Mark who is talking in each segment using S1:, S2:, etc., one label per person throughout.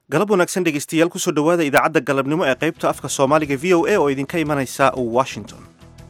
S1: galab wanaagsan dhegeystayaal kusoo dhowaada idaacadda galabnimo ee qaybta afka soomaaliga v o a oo idinka imanaysa washington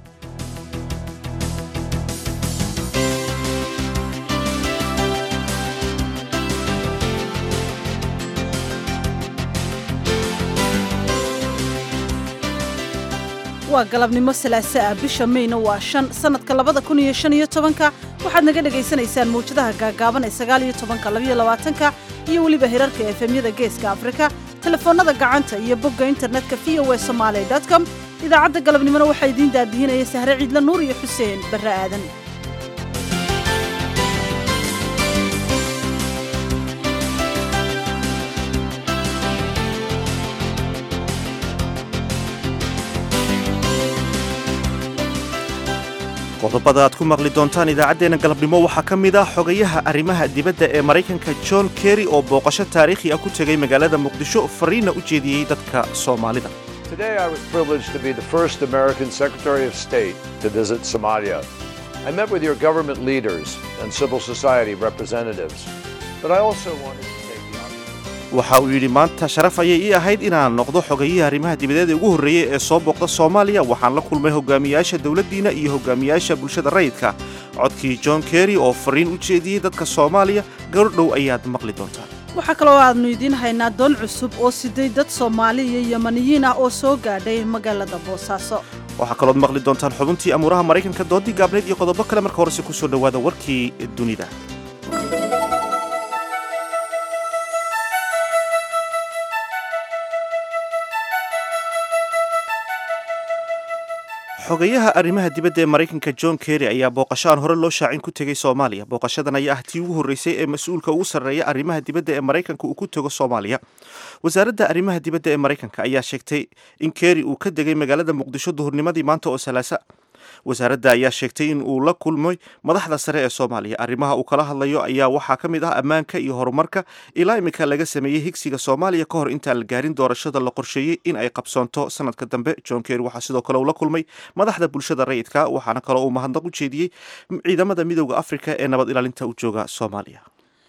S2: waa galabnimo salaaso ah bisha mayna waa shan sannadka labada kun iyo shan iyo tobanka waxaad naga dhegaysanaysaan mawjadaha gaagaaban ee sagaal iyo tobanka labayo labaatanka iyo weliba hirarka efemyada geeska afrika telefoonnada gacanta iyo bogga internetka v o a somaali com idaacadda galabnimona waxaa idiin daadihinaya sahre ciidla nuur iyo xuseen barre aadan
S1: qodobada aad ku maqli doontaan idaacaddeenna galabnimo waxaa ka mid ah xogayaha arrimaha dibadda ee maraykanka john kerry oo booqasho taariikhi ah ku tegay magaalada muqdisho fariinna u jeediyey dadka soomaalida
S3: Today I was privileged to be the first American Secretary of State to visit Somalia. I met with your government leaders and civil society representatives, but I also wanted to take the opportunity.
S1: waxa uu yidhi maanta sharaf ayay ii ahayd inaan noqdo xogayihii arrimaha dibadeed ee ugu horreeyey ee soo booqda soomaaliya waxaan la kulmay hogaamiyaasha dowladdiina iyo hogaamiyaasha bulshada rayidka codkii john kerry oo fariin u jeediyey dadka soomaaliya gabardhow ayaad maqli doontaan
S2: waxaa kaloo aadnu idiin haynaa doon cusub oo siday dad soomaali iyo yamaniyiin ah oo soo gaadhay magaalada boosaaso
S1: waxaa kalood maqli doontaan xubintii amuuraha maraykanka doodii gaabneed iyo qodobo kale marka horese ku soo dhowaada warkii dunida xogayaha arrimaha dibadda ee maraykanka john kerry ayaa booqasho aan hore loo shaacin ku tegey soomaaliya booqashadan ayaa ah tii ugu horreysay ee mas-uulka ugu sarreeya arrimaha dibadda ee maraykanka uu ku tego soomaaliya wasaaradda arrimaha dibadda ee maraykanka ayaa sheegtay in kerry uu ka degay magaalada muqdisho duhurnimadii maanta oo salaasa wasaaradda ayaa sheegtay in uu la kulmay madaxda sare ee soomaaliya arrimaha uu kala hadlayo ayaa waxaa ka mid ah ammaanka iyo horumarka ilaa imika laga sameeyey higsiga soomaaliya ka hor intaan la gaarin doorashada la qorsheeyey in ay qabsoonto sanadka dambe john kerry waxaa sidoo kale uu la kulmay madaxda bulshada rayidka waxaana kaloo uu mahadnaq u jeediyey ciidamada midooda afrika ee nabad ilaalinta u jooga soomaaliya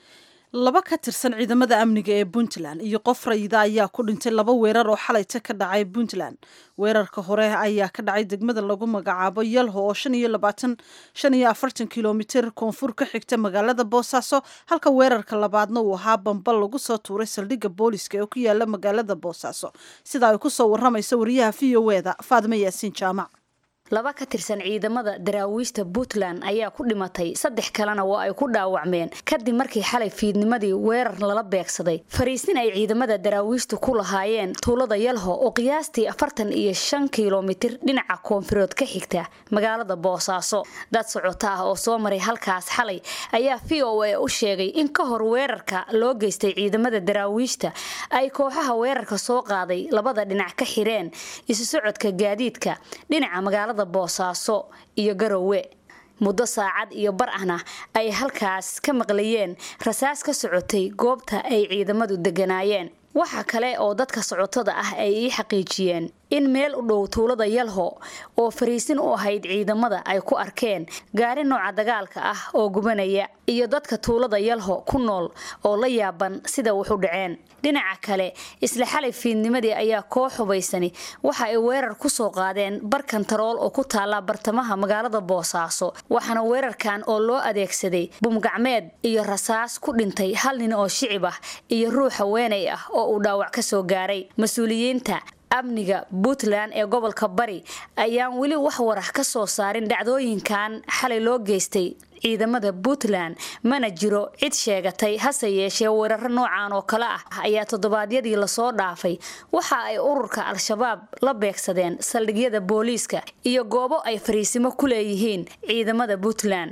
S2: laba ka tirsan ciidamada amniga ee puntland iyo qof rayida ayaa ku dhintay laba weerar oo xalayta ka dhacay puntland weerarka hore ayaa ka dhacay degmada lagu magacaabo yalho oo shan iyo labaatan shan iyo afartan kilomitir koonfur ka xigta magaalada boosaaso halka weerarka labaadna uu ahaa bambal lagu soo tuuray saldhigga booliska ee ku yaala magaalada boosaaso sida ay ku soo waramaysa wariyaha v o e da faadimo yaasiin jaamac
S4: laba ka tirsan ciidamada daraawiishta puntland ayaa ku dhimatay saddex kalena waa ay ku dhaawacmeen kadib markii xalay fiidnimadii weerar lala beegsaday fariisin ay ciidamada daraawiishtu ku lahaayeen tuulada yalho oo qiyaastii afartan iyo shan kilomitir dhinaca koonfureed ka xigta magaalada boosaaso dad socota ah oo soo maray halkaas xalay ayaa v o a u sheegay in ka hor weerarka loo geystay ciidamada daraawiishta ay kooxaha weerarka soo qaaday labada dhinac ka xireen isu socodka gaadiidka dhinaca magaalada boosaaso iyo garowe muddo saacad iyo bar ahna ay halkaas ka maqlayeen rasaas ka socotay goobta ay ciidamadu deganaayeen waxa kale oo dadka socotada ah ay ii xaqiijiyeen in meel u dhow tuulada yalho oo fariisin u ahayd ciidamada ay ku arkeen gaari nooca dagaalka ah oo gubanaya iyo dadka tuulada yalho ku nool oo la yaaban sida wax u dhaceen dhinaca kale isla xalay fiidnimadii ayaa koox hubaysani waxa ay weerar ku soo qaadeen bar kantarool oo ku taala bartamaha magaalada boosaaso waxaana weerarkan oo loo adeegsaday bumgacmeed iyo rasaas ku dhintay hal nin oo shicib ah iyo ruux haweenay ah oo uu dhaawac ka soo gaaray mas-uuliyiinta amniga puntland ee gobolka bari ayaan weli wax warax ka soo saarin dhacdooyinkan xalay loo geystay ciidamada puntland mana jiro cid sheegatay hase yeeshee weeraro noocan oo kale ah ayaa toddobaadyadii lasoo dhaafay waxa ay ururka al-shabaab la beegsadeen saldhigyada booliiska iyo goobo ay fariisimo ku leeyihiin ciidamada puntland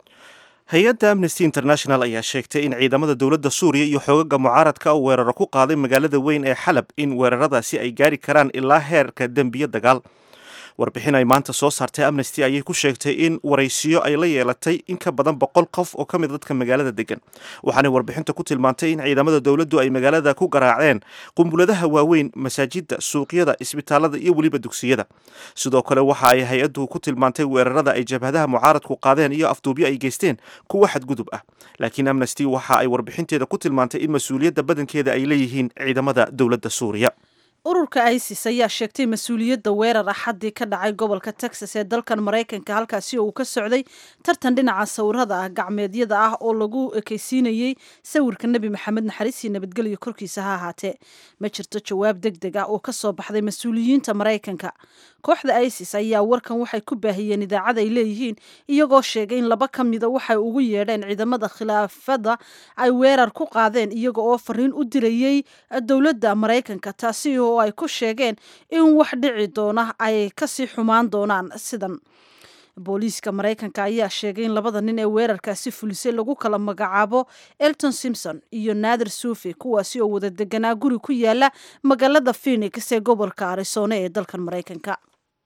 S1: hay-adda amnesty international ayaa sheegtay in ciidamada dowladda suuriya iyo xoogaga mucaaradka uu weeraro ku qaaday magaalada weyn ee xalab in weeraradaasi ay gaari karaan ilaa heerka dembiyo dagaal warbixin ay maanta soo saartay amnesty ayay ku sheegtay in waraysiyo ay la yeelatay in ka badan boqol qof oo ka mid dadka magaalada degan waxaanay warbixinta ku tilmaantay in ciidamada dowladdu ay magaalada ku garaaceen qumbuladaha waaweyn masaajidda suuqyada isbitaalada iyo weliba dugsiyada sidoo kale waxa ay hay-addu ku tilmaantay weerarada ay jabhadaha mucaaradku qaadeen iyo afduubyo ay geysteen kuwa xadgudub ah laakiin amnesty waxa ay warbixinteeda ku tilmaantay in mas-uuliyadda badankeeda ay leeyihiin ciidamada dowladda suuriya
S2: ururka isis ayaa sheegtay mas-uuliyadda weerar axaddii ka dhacay gobolka texas ee dalkan maraykanka halkaasi oo uu ka socday tartan dhinaca sawirada ah gacmeedyada ah oo lagu ekeysiinayey sawirka nebi maxamed naxariis iyo nabadgelyo korkiisa ha ahaatee ma jirto jawaab deg deg ah oo ka soo baxday mas-uuliyiinta maraykanka kooxda isis ayaa warkan waxay ku baahiyeen idaacad ay leeyihiin iyagoo sheegay in laba ka mida waxay ugu yeedheen ciidamada khilaafada ay weerar ku qaadeen iyaga oo fariin u dirayey dowladda maraykanka taasi oo ay ku sheegeen in wax dhici doona ay kasii xumaan doonaan sidan booliiska maraykanka ayaa sheegay in labada nin ee weerarkaasi fulisay lagu kala magacaabo elton simpson iyo naadir suufi kuwaasi oo wada deganaa guri ku yaala magaalada phenix ee gobolka arizona ee dalkan maraykanka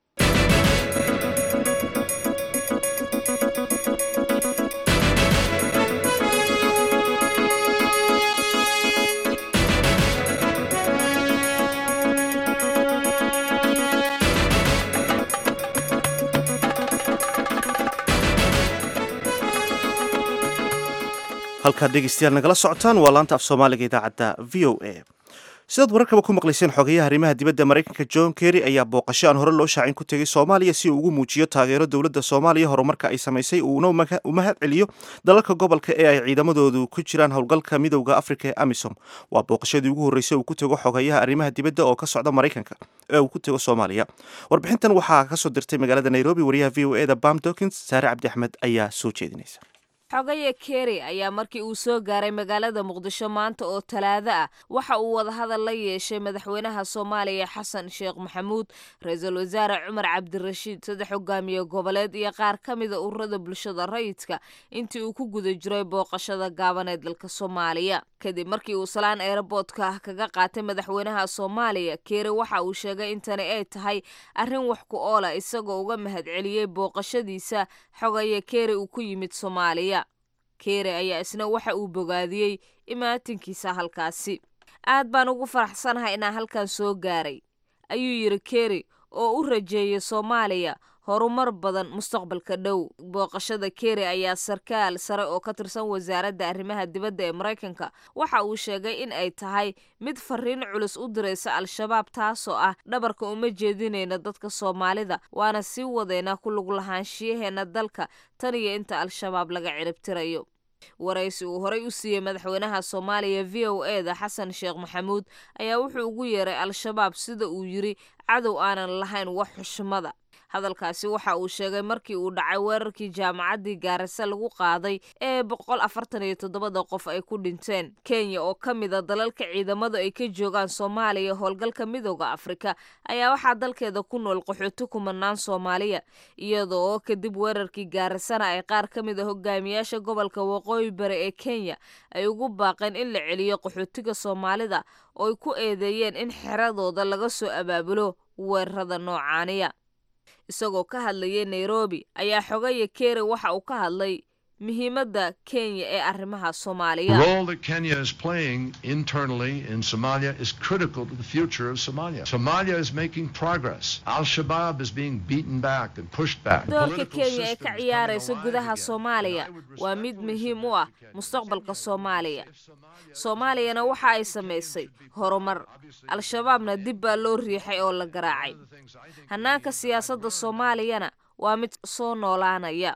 S1: halkaad dhegeystayaal nagala socotaan waa laanta af soomaaliga idaacadda v o a sidaad wararkaba ku maqlayseen xogeyaha arrimaha dibadda maraykanka john kerry ayaa booqasho aan hore loo shaacin ku tegay soomaaliya si uu ugu muujiyo taageero dowladda soomaaliya horumarka ay samaysay uuna u mahad celiyo dalalka gobolka ee ay ciidamadoodu ku jiraan howlgalka midowda afrika ee amisom waa booqashadii ugu horreysay uu ku tego xogeyaha arrimaha dibadda oo ka socda maraykanka ee uu ku tego soomaaliya warbixintan waxaa kasoo dirtay magaalada nairobi wariyaha v o e da bam dokins saare cabdi axmed ayaa soo jeedinaysa
S5: xogaye keri ayaa markii uu soo gaaray magaalada muqdisho maanta oo talaado ah waxa uu wadahadal la yeeshay madaxweynaha soomaaliya xasan sheekh maxamuud ra-iisul wasaare cumar cabdirashiid saddex hogaamiye goboleed iyo qaar ka mida ururada bulshada rayidka intii uu ku guda jiray booqashada gaaban ee dalka soomaaliya kadib markii uu salaan eeraboodka ah kaga qaatay madaxweynaha soomaaliya keri waxa uu sheegay in tani ay tahay arrin wax ku oola isagoo uga mahadceliyey booqashadiisa xogaye keri uu ku yimid soomaaliya keere ayaa isna waxa uu bogaadiyey imaatinkiisa halkaasi aad baan ugu faraxsanahay inaan halkan soo gaaray ayuu yidhi keri oo u rajeeyay soomaaliya horumar badan mustaqbalka dhow booqashada keri ayaa sarkaal sare oo ka tirsan wasaaradda arrimaha dibadda ee maraykanka waxa uu sheegay in ay tahay mid fariin culus u diraysa al-shabaab taasoo ah dhabarka uma jeedinayna dadka soomaalida waana sii wadeynaa ku lug lahaanshiyaheena dalka tan iyo inta al-shabaab laga ciribtirayo waraysi uu horey u siiyey madaxweynaha soomaaliya v o e da xasan sheekh maxamuud ayaa wuxuu ugu yeeray al-shabaab sida uu yidhi cadow aanan lahayn wax xushmada hadalkaasi waxa uu sheegay markii uu dhacay weerarkii jaamacaddii gaarisa lagu qaaday ee boqol afartan iyo toddobada qof ay ku dhinteen kenya oo ka mid a dalalka ciidamadu ay ka joogaan soomaaliya howlgalka midooda afrika ayaa waxaa dalkeeda ku nool qaxooti kumanaan soomaaliya iyadoo oo kadib weerarkii gaarisana ay qaar ka mid a hogaamiyaasha gobolka waqooyi bari ee kenya ay ugu baaqeen in la celiyo qaxootiga soomaalida oo ay ku eedeeyeen in xeradooda laga soo abaabulo weerarada noocaaniya isagoo ka hadlayay nairobi ayaa xogaya keri waxa uu ka hadlay muhiimadda kenya ee arrimaha soomaaliya
S6: The role that Kenya is playing internally in Somalia is critical to the future of Somalia. Somalia is making progress. Al Shabaab is being beaten back and pushed back. The
S5: doorka
S6: political
S5: kenya ee
S6: system
S5: ka
S6: is
S5: ciyaaraysa
S6: coming alive
S5: gudaha
S6: again.
S5: soomaaliya
S6: And I would
S5: waa mid
S6: respectfully
S5: muhiim u
S6: submit
S5: ah
S6: to Kenya
S5: mustaqbalka
S6: that
S5: soomaaliya
S6: if Somalia-
S5: soomaaliyana waxa ay samaysay horumar al-shabaabna dib baa loo riixay oo la garaacay hannaanka siyaasadda soomaaliyana waa mid soo noolaanaya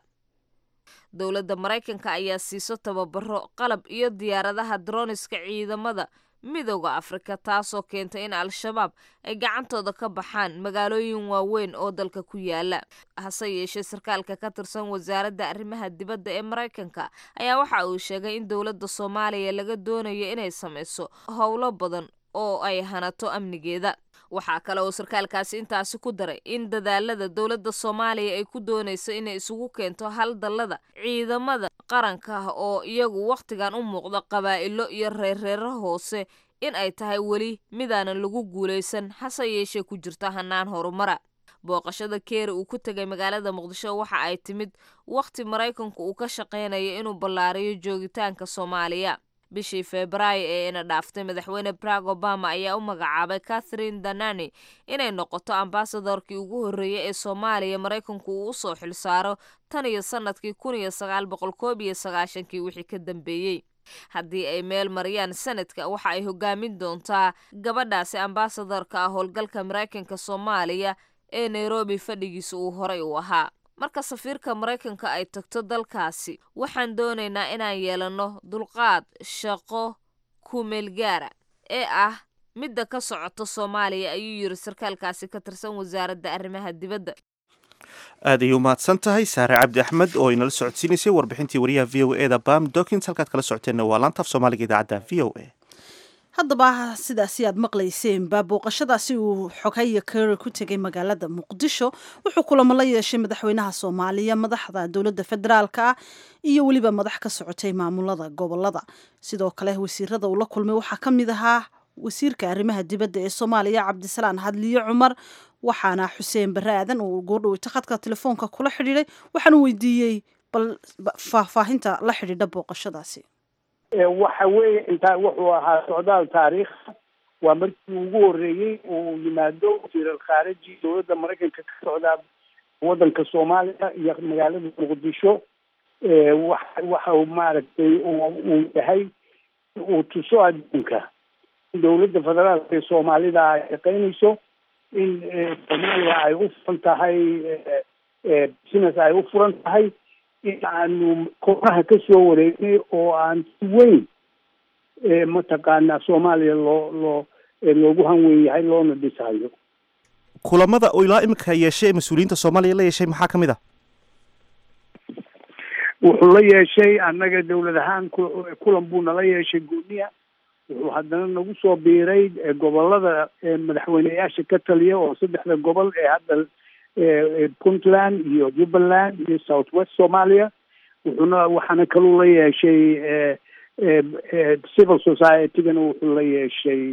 S5: dowladda maraykanka ayaa siiso tababaro qalab iyo diyaaradaha droniska ciidamada midooda afrika taasoo keentay in al-shabaab ay gacantooda ka baxaan magaalooyin waaweyn oo dalka ku yaala hase yeeshee sarkaalka ka tirsan wasaaradda arrimaha dibadda ee maraykanka ayaa waxa uu sheegay in dowladda soomaaliya laga doonayo inay samayso howlo badan oo ay hanato amnigeeda waxaa kale oo sarkaalkaasi intaasi ku daray in dadaalada dowladda soomaaliya ay ku doonayso inay isugu keento hal dallada ciidamada qaranka ah oo iyagu wakhtigan u muuqda qabaa'ilo iyo reerreero hoose in ay tahay weli midaanan lagu guulaysan hase yeeshee ku jirta hannaan horumara booqashada keeri uu ku tegay magaalada muqdisho waxa ay timid wakhti maraykanku uu ka shaqaynayo inuu ballaariyo joogitaanka soomaaliya bishii febraayo ee ina dhaaftay madaxweyne barack obama ayaa u magacaabay catherine danani inay noqoto ambasadorkii ugu horreeyey ee soomaaliya maraykanku uu usoo xilsaaro tan iyo sanadkii kun iyo sagaal boqol koob iyo sagaashankii wixii ka dambeeyey haddii ay meel mariyaan sanadka waxa ay hogaamin doontaa gabadhaasi ambasadorka ah howlgalka maraykanka soomaaliya ee nairobi fadhigiisa uu horay u ahaa marka safiirka maraykanka ay tagto dalkaasi waxaan doonaynaa inaan yeelanno dulqaad shaqo kumeelgaara ee ah midda ka socota soomaaliya ayuu yiri sarkaalkaasi ka tirsan wasaaradda arrimaha dibadda
S1: aad ayay u mahadsan tahay saare cabdi axmed oo inala socodsiinaysay warbixintii wariyaha v o eda bam dokins halkaad kala socoteenna waa laantaaf soomaaliga idaacadda v o a
S2: haddaba sidaasi aad maqlayseenba booqashadaasi uu xogaya keri ku tegay magaalada muqdisho wuxuu kulamo la yeeshay madaxweynaha soomaaliya madaxda dowladda federaalka ah iyo weliba madax ka socotay maamulada gobolada sidoo kale wasiirada uu la kulmay waxaa ka mid ahaa wasiirka arrimaha dibadda ee soomaaliya cabdisalaan hadliyo cumar waxaana xuseen bare aadan uu goordhoweyta khadka telefoonka kula xidhiiday waxaanu weydiiyey bal faahfaahinta la xidhiidha booqashadaasi
S7: waxa weeye intaa wuxuu ahaa socdaal taariikh waa markii ugu horreeyey uu yimaado wasiiral khaariji dowladda maraykanka ka socdaa waddanka soomaaliya iyo magaalada muqdisho wa waxa uu maaragtay uu yahay uu tuso adduunka in dowladda federaalka ee soomaalida ay shaqaynayso in soomaaliya ay u furan tahay business ay u furan tahay in aanu koonaha ka soo wareegnay oo aan si weyn mataqaanaa soomaaliya loo loo loogu hanweyn yahay loona dhisayo
S1: kulamada oo ilaa iminka yeeshay ee mas-uuliyiinta soomaaliya la yeeshay maxaa ka mid ah
S7: wuxuu la yeeshay annaga dowlad ahaan kulan buu nala yeeshay gooniya wuxuu haddana nagu soo biiray gobolada madaxweyneyaasha ka taliya oo saddexda gobol ee hadda puntland iyo jubbaland iyo south west somalia wuxuuna waxaana kaluu la yeeshay civil society-gana wuxuu la yeeshay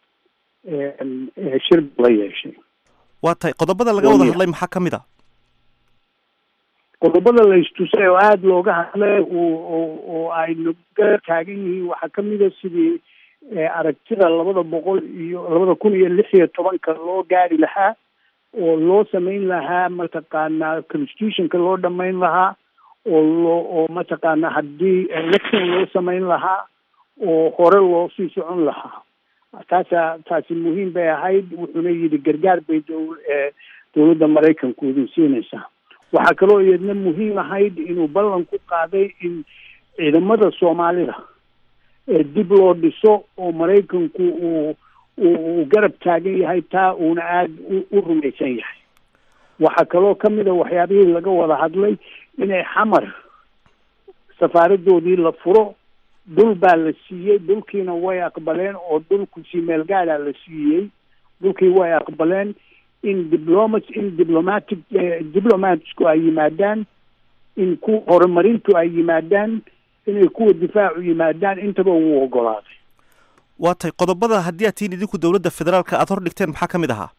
S7: shir buu la yeeshay
S1: waa tahay qodobada laga wada hadlay maxaa ka mid a
S7: qodobada la istusay oo aada looga hadlay oo ay naga taagan yihiin waxaa kamida sidii aragtida labada boqol iyo labada kun iyo lix iyo tobanka loo gaari lahaa oo loo samayn lahaa mataqaanaa constitutionka loo dhamayn lahaa oo loo oo mataqaanaa haddii election loo samayn lahaa oo hore loo sii socon lahaa taasa taasi muhiim bay ahayd wuxuuna yidhi gargaar bay dow dowladda maraykanku idin siinaysaa waxaa kaloo iyadna muhiim ahayd inuu ballan ku qaaday in ciidamada soomaalida dib loo dhiso oo maraykanku uu uu garab taagan yahay taa uuna aada u rumaysan yahay waxaa kaloo kamid a waxyaabihii laga wada hadlay inay xamar safaaradoodii la furo dhul baa la siiyey dhulkiina way aqbaleen oo dhulku si meel gaadhaa la siiyey dhulkii way aqbaleen in diplomat in diplomatic diplomatsku ay yimaadaan in kuwa horumarintu ay yimaadaan inay kuwa difaacu yimaadaan intaba uu ogolaaday
S1: waa tahay qodobada haddii aad tihiin idinku dowladda federaalka aada hor dhigteen maxaa ka mid ahaa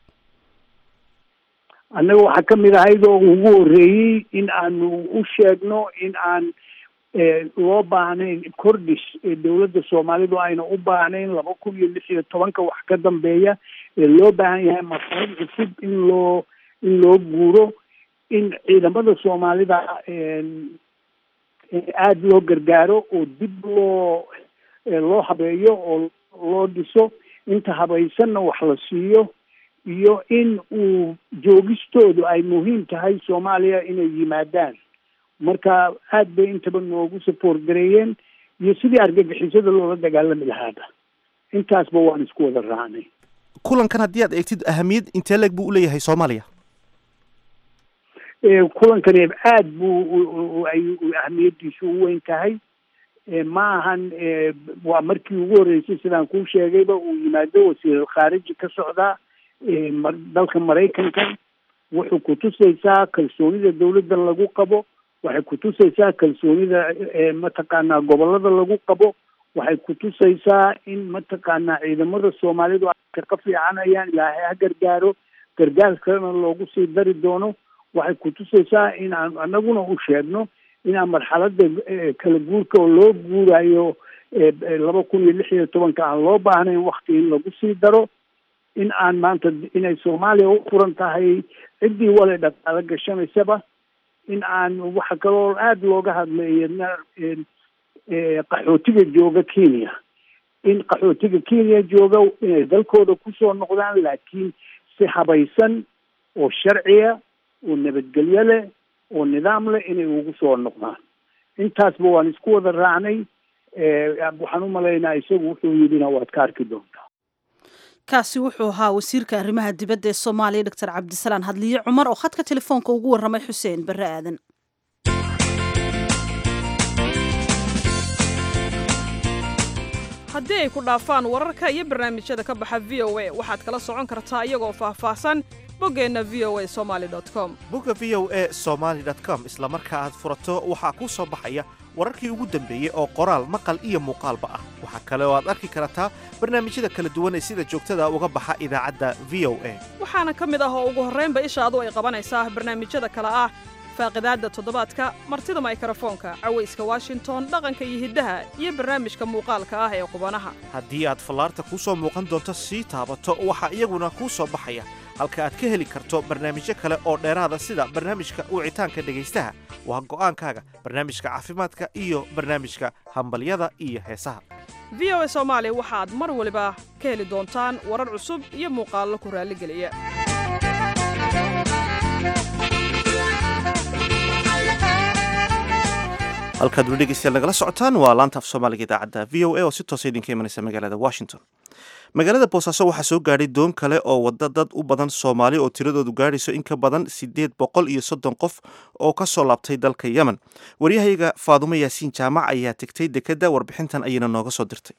S7: annaga waxaa kamid ahayd oo ugu horreeyey in aanu u sheegno in aan loo baahnayn kordhis dowladda soomaalidu ayna u baahnayn laba kun iyo lix iyo tobanka wax ka dambeeya ee loo baahan yahay masarid cusub in loo in loo guuro in ciidamada soomaalida aada loo gargaaro oo dib loo loo habeeyo oo loo dhiso inta habaysanna wax la siiyo iyo in uu joogistoodu ay muhiim tahay soomaaliya inay yimaadaan marka aada bay intaba noogu support gareeyeen iyo sidii argagixisada loola dagaalami lahaaba intaasba waan isku wada raacnay
S1: kulankan haddii aad eegtid ahamiyad intee leeg buu uleeyahay soomaaliya
S7: kulankani aada buu ay ahamiyadiisu u weyn tahay ma ahan waa markii ugu horreysay sidaan kuu sheegayba uu yimaado wasiiral khaariji ka socdaa dalka maraykanka wuxuu kutusaysaa kalsoonida dowladda lagu qabo waxay kutusaysaa kalsoonida mataqaanaa gobolada lagu qabo waxay kutusaysaa in mataqaanaa ciidamada soomaalidu ay ka fiicanayaan ilaahay ha gargaaro gargaar kalena loogu sii dari doono waxay kutusaysaa in aan anaguna u sheegno inaan marxalada kala guurka oo loo guurayo laba kun iyo lix iyo tobanka aan loo baahnayn wakti in lagu sii daro in aan maanta inay soomaaliya u furan tahay ciddii wale dhaqaalo gashanaysaba in aan waxa kaloo aada looga hadlay qaxootiga jooga kenya in qaxootiga kenya jooga inay dalkooda kusoo noqdaan laakiin si habaysan oo sharciya oo nabadgelyo leh oo nidaam leh inay ugu soo noqdaan intaasba waan isku wada raacnay waxaan u malaynaa isagu wuxuu yidhina waad ka arki doontaa
S2: kaasi wuxuu ahaa wasiirka arrimaha dibadda ee soomaaliya doctor cabdisalaan hadliye cumar oo khadka telefoonka ugu warramay xuseen barre aadan
S8: haddii ay ku dhaafaan wararka iyo barnaamijyada ka baxa v o a waxaad kala socon kartaa iyagoo faahfaahsan boggeenna v o a somaali com
S1: bogga v o a somaali com isla marka aad furato waxaa kuu soo baxaya wararkii ugu dambeeyey oo qoraal maqal iyo muuqaalba ah waxaa kale oo aad arki kartaa barnaamijyada kala duwan ee sida joogtada uga baxa idaacadda v o a
S8: waxaana ka mid ah oo ugu horraynba ishaadu ay qabanaysaa barnaamijyada kale ah faaqidaadda toddobaadka martida maykarafoonka cawayska washington dhaqanka iyo hiddaha iyo barnaamijka muuqaalka ah ee qubanaha
S1: haddii aad fallaarta kuu soo muuqan doonto sii taabato waxaa iyaguna kuu soo baxaya halka aad ka heli karto barnaamijyo kale oo dheeraada sida barnaamijka wicitaanka dhegaystaha waa go'aankaaga barnaamijka caafimaadka iyo barnaamijka hambalyada iyo heesaha
S8: v o a soomaali waxaad mar waliba ka heli doontaan warar cusub iyo muuqaallo ku raalligeliya
S1: halkaad weli dhegeystayaal nagala socotaan waa laanta af soomaaliga idaacadda v o a oo si toosa idinka imanaysa magaalada washington magaalada boosaaso waxaa soo gaadhay doon kale oo wadda dad u badan soomaali oo tiradoodu gaadhayso in ka badan siddeed boqol iyo soddon qof oo ka soo laabtay dalka yemen waryahayaga faadumo yaasiin jaamac ayaa tegtay dekedda warbixintan ayayna nooga soo dirtay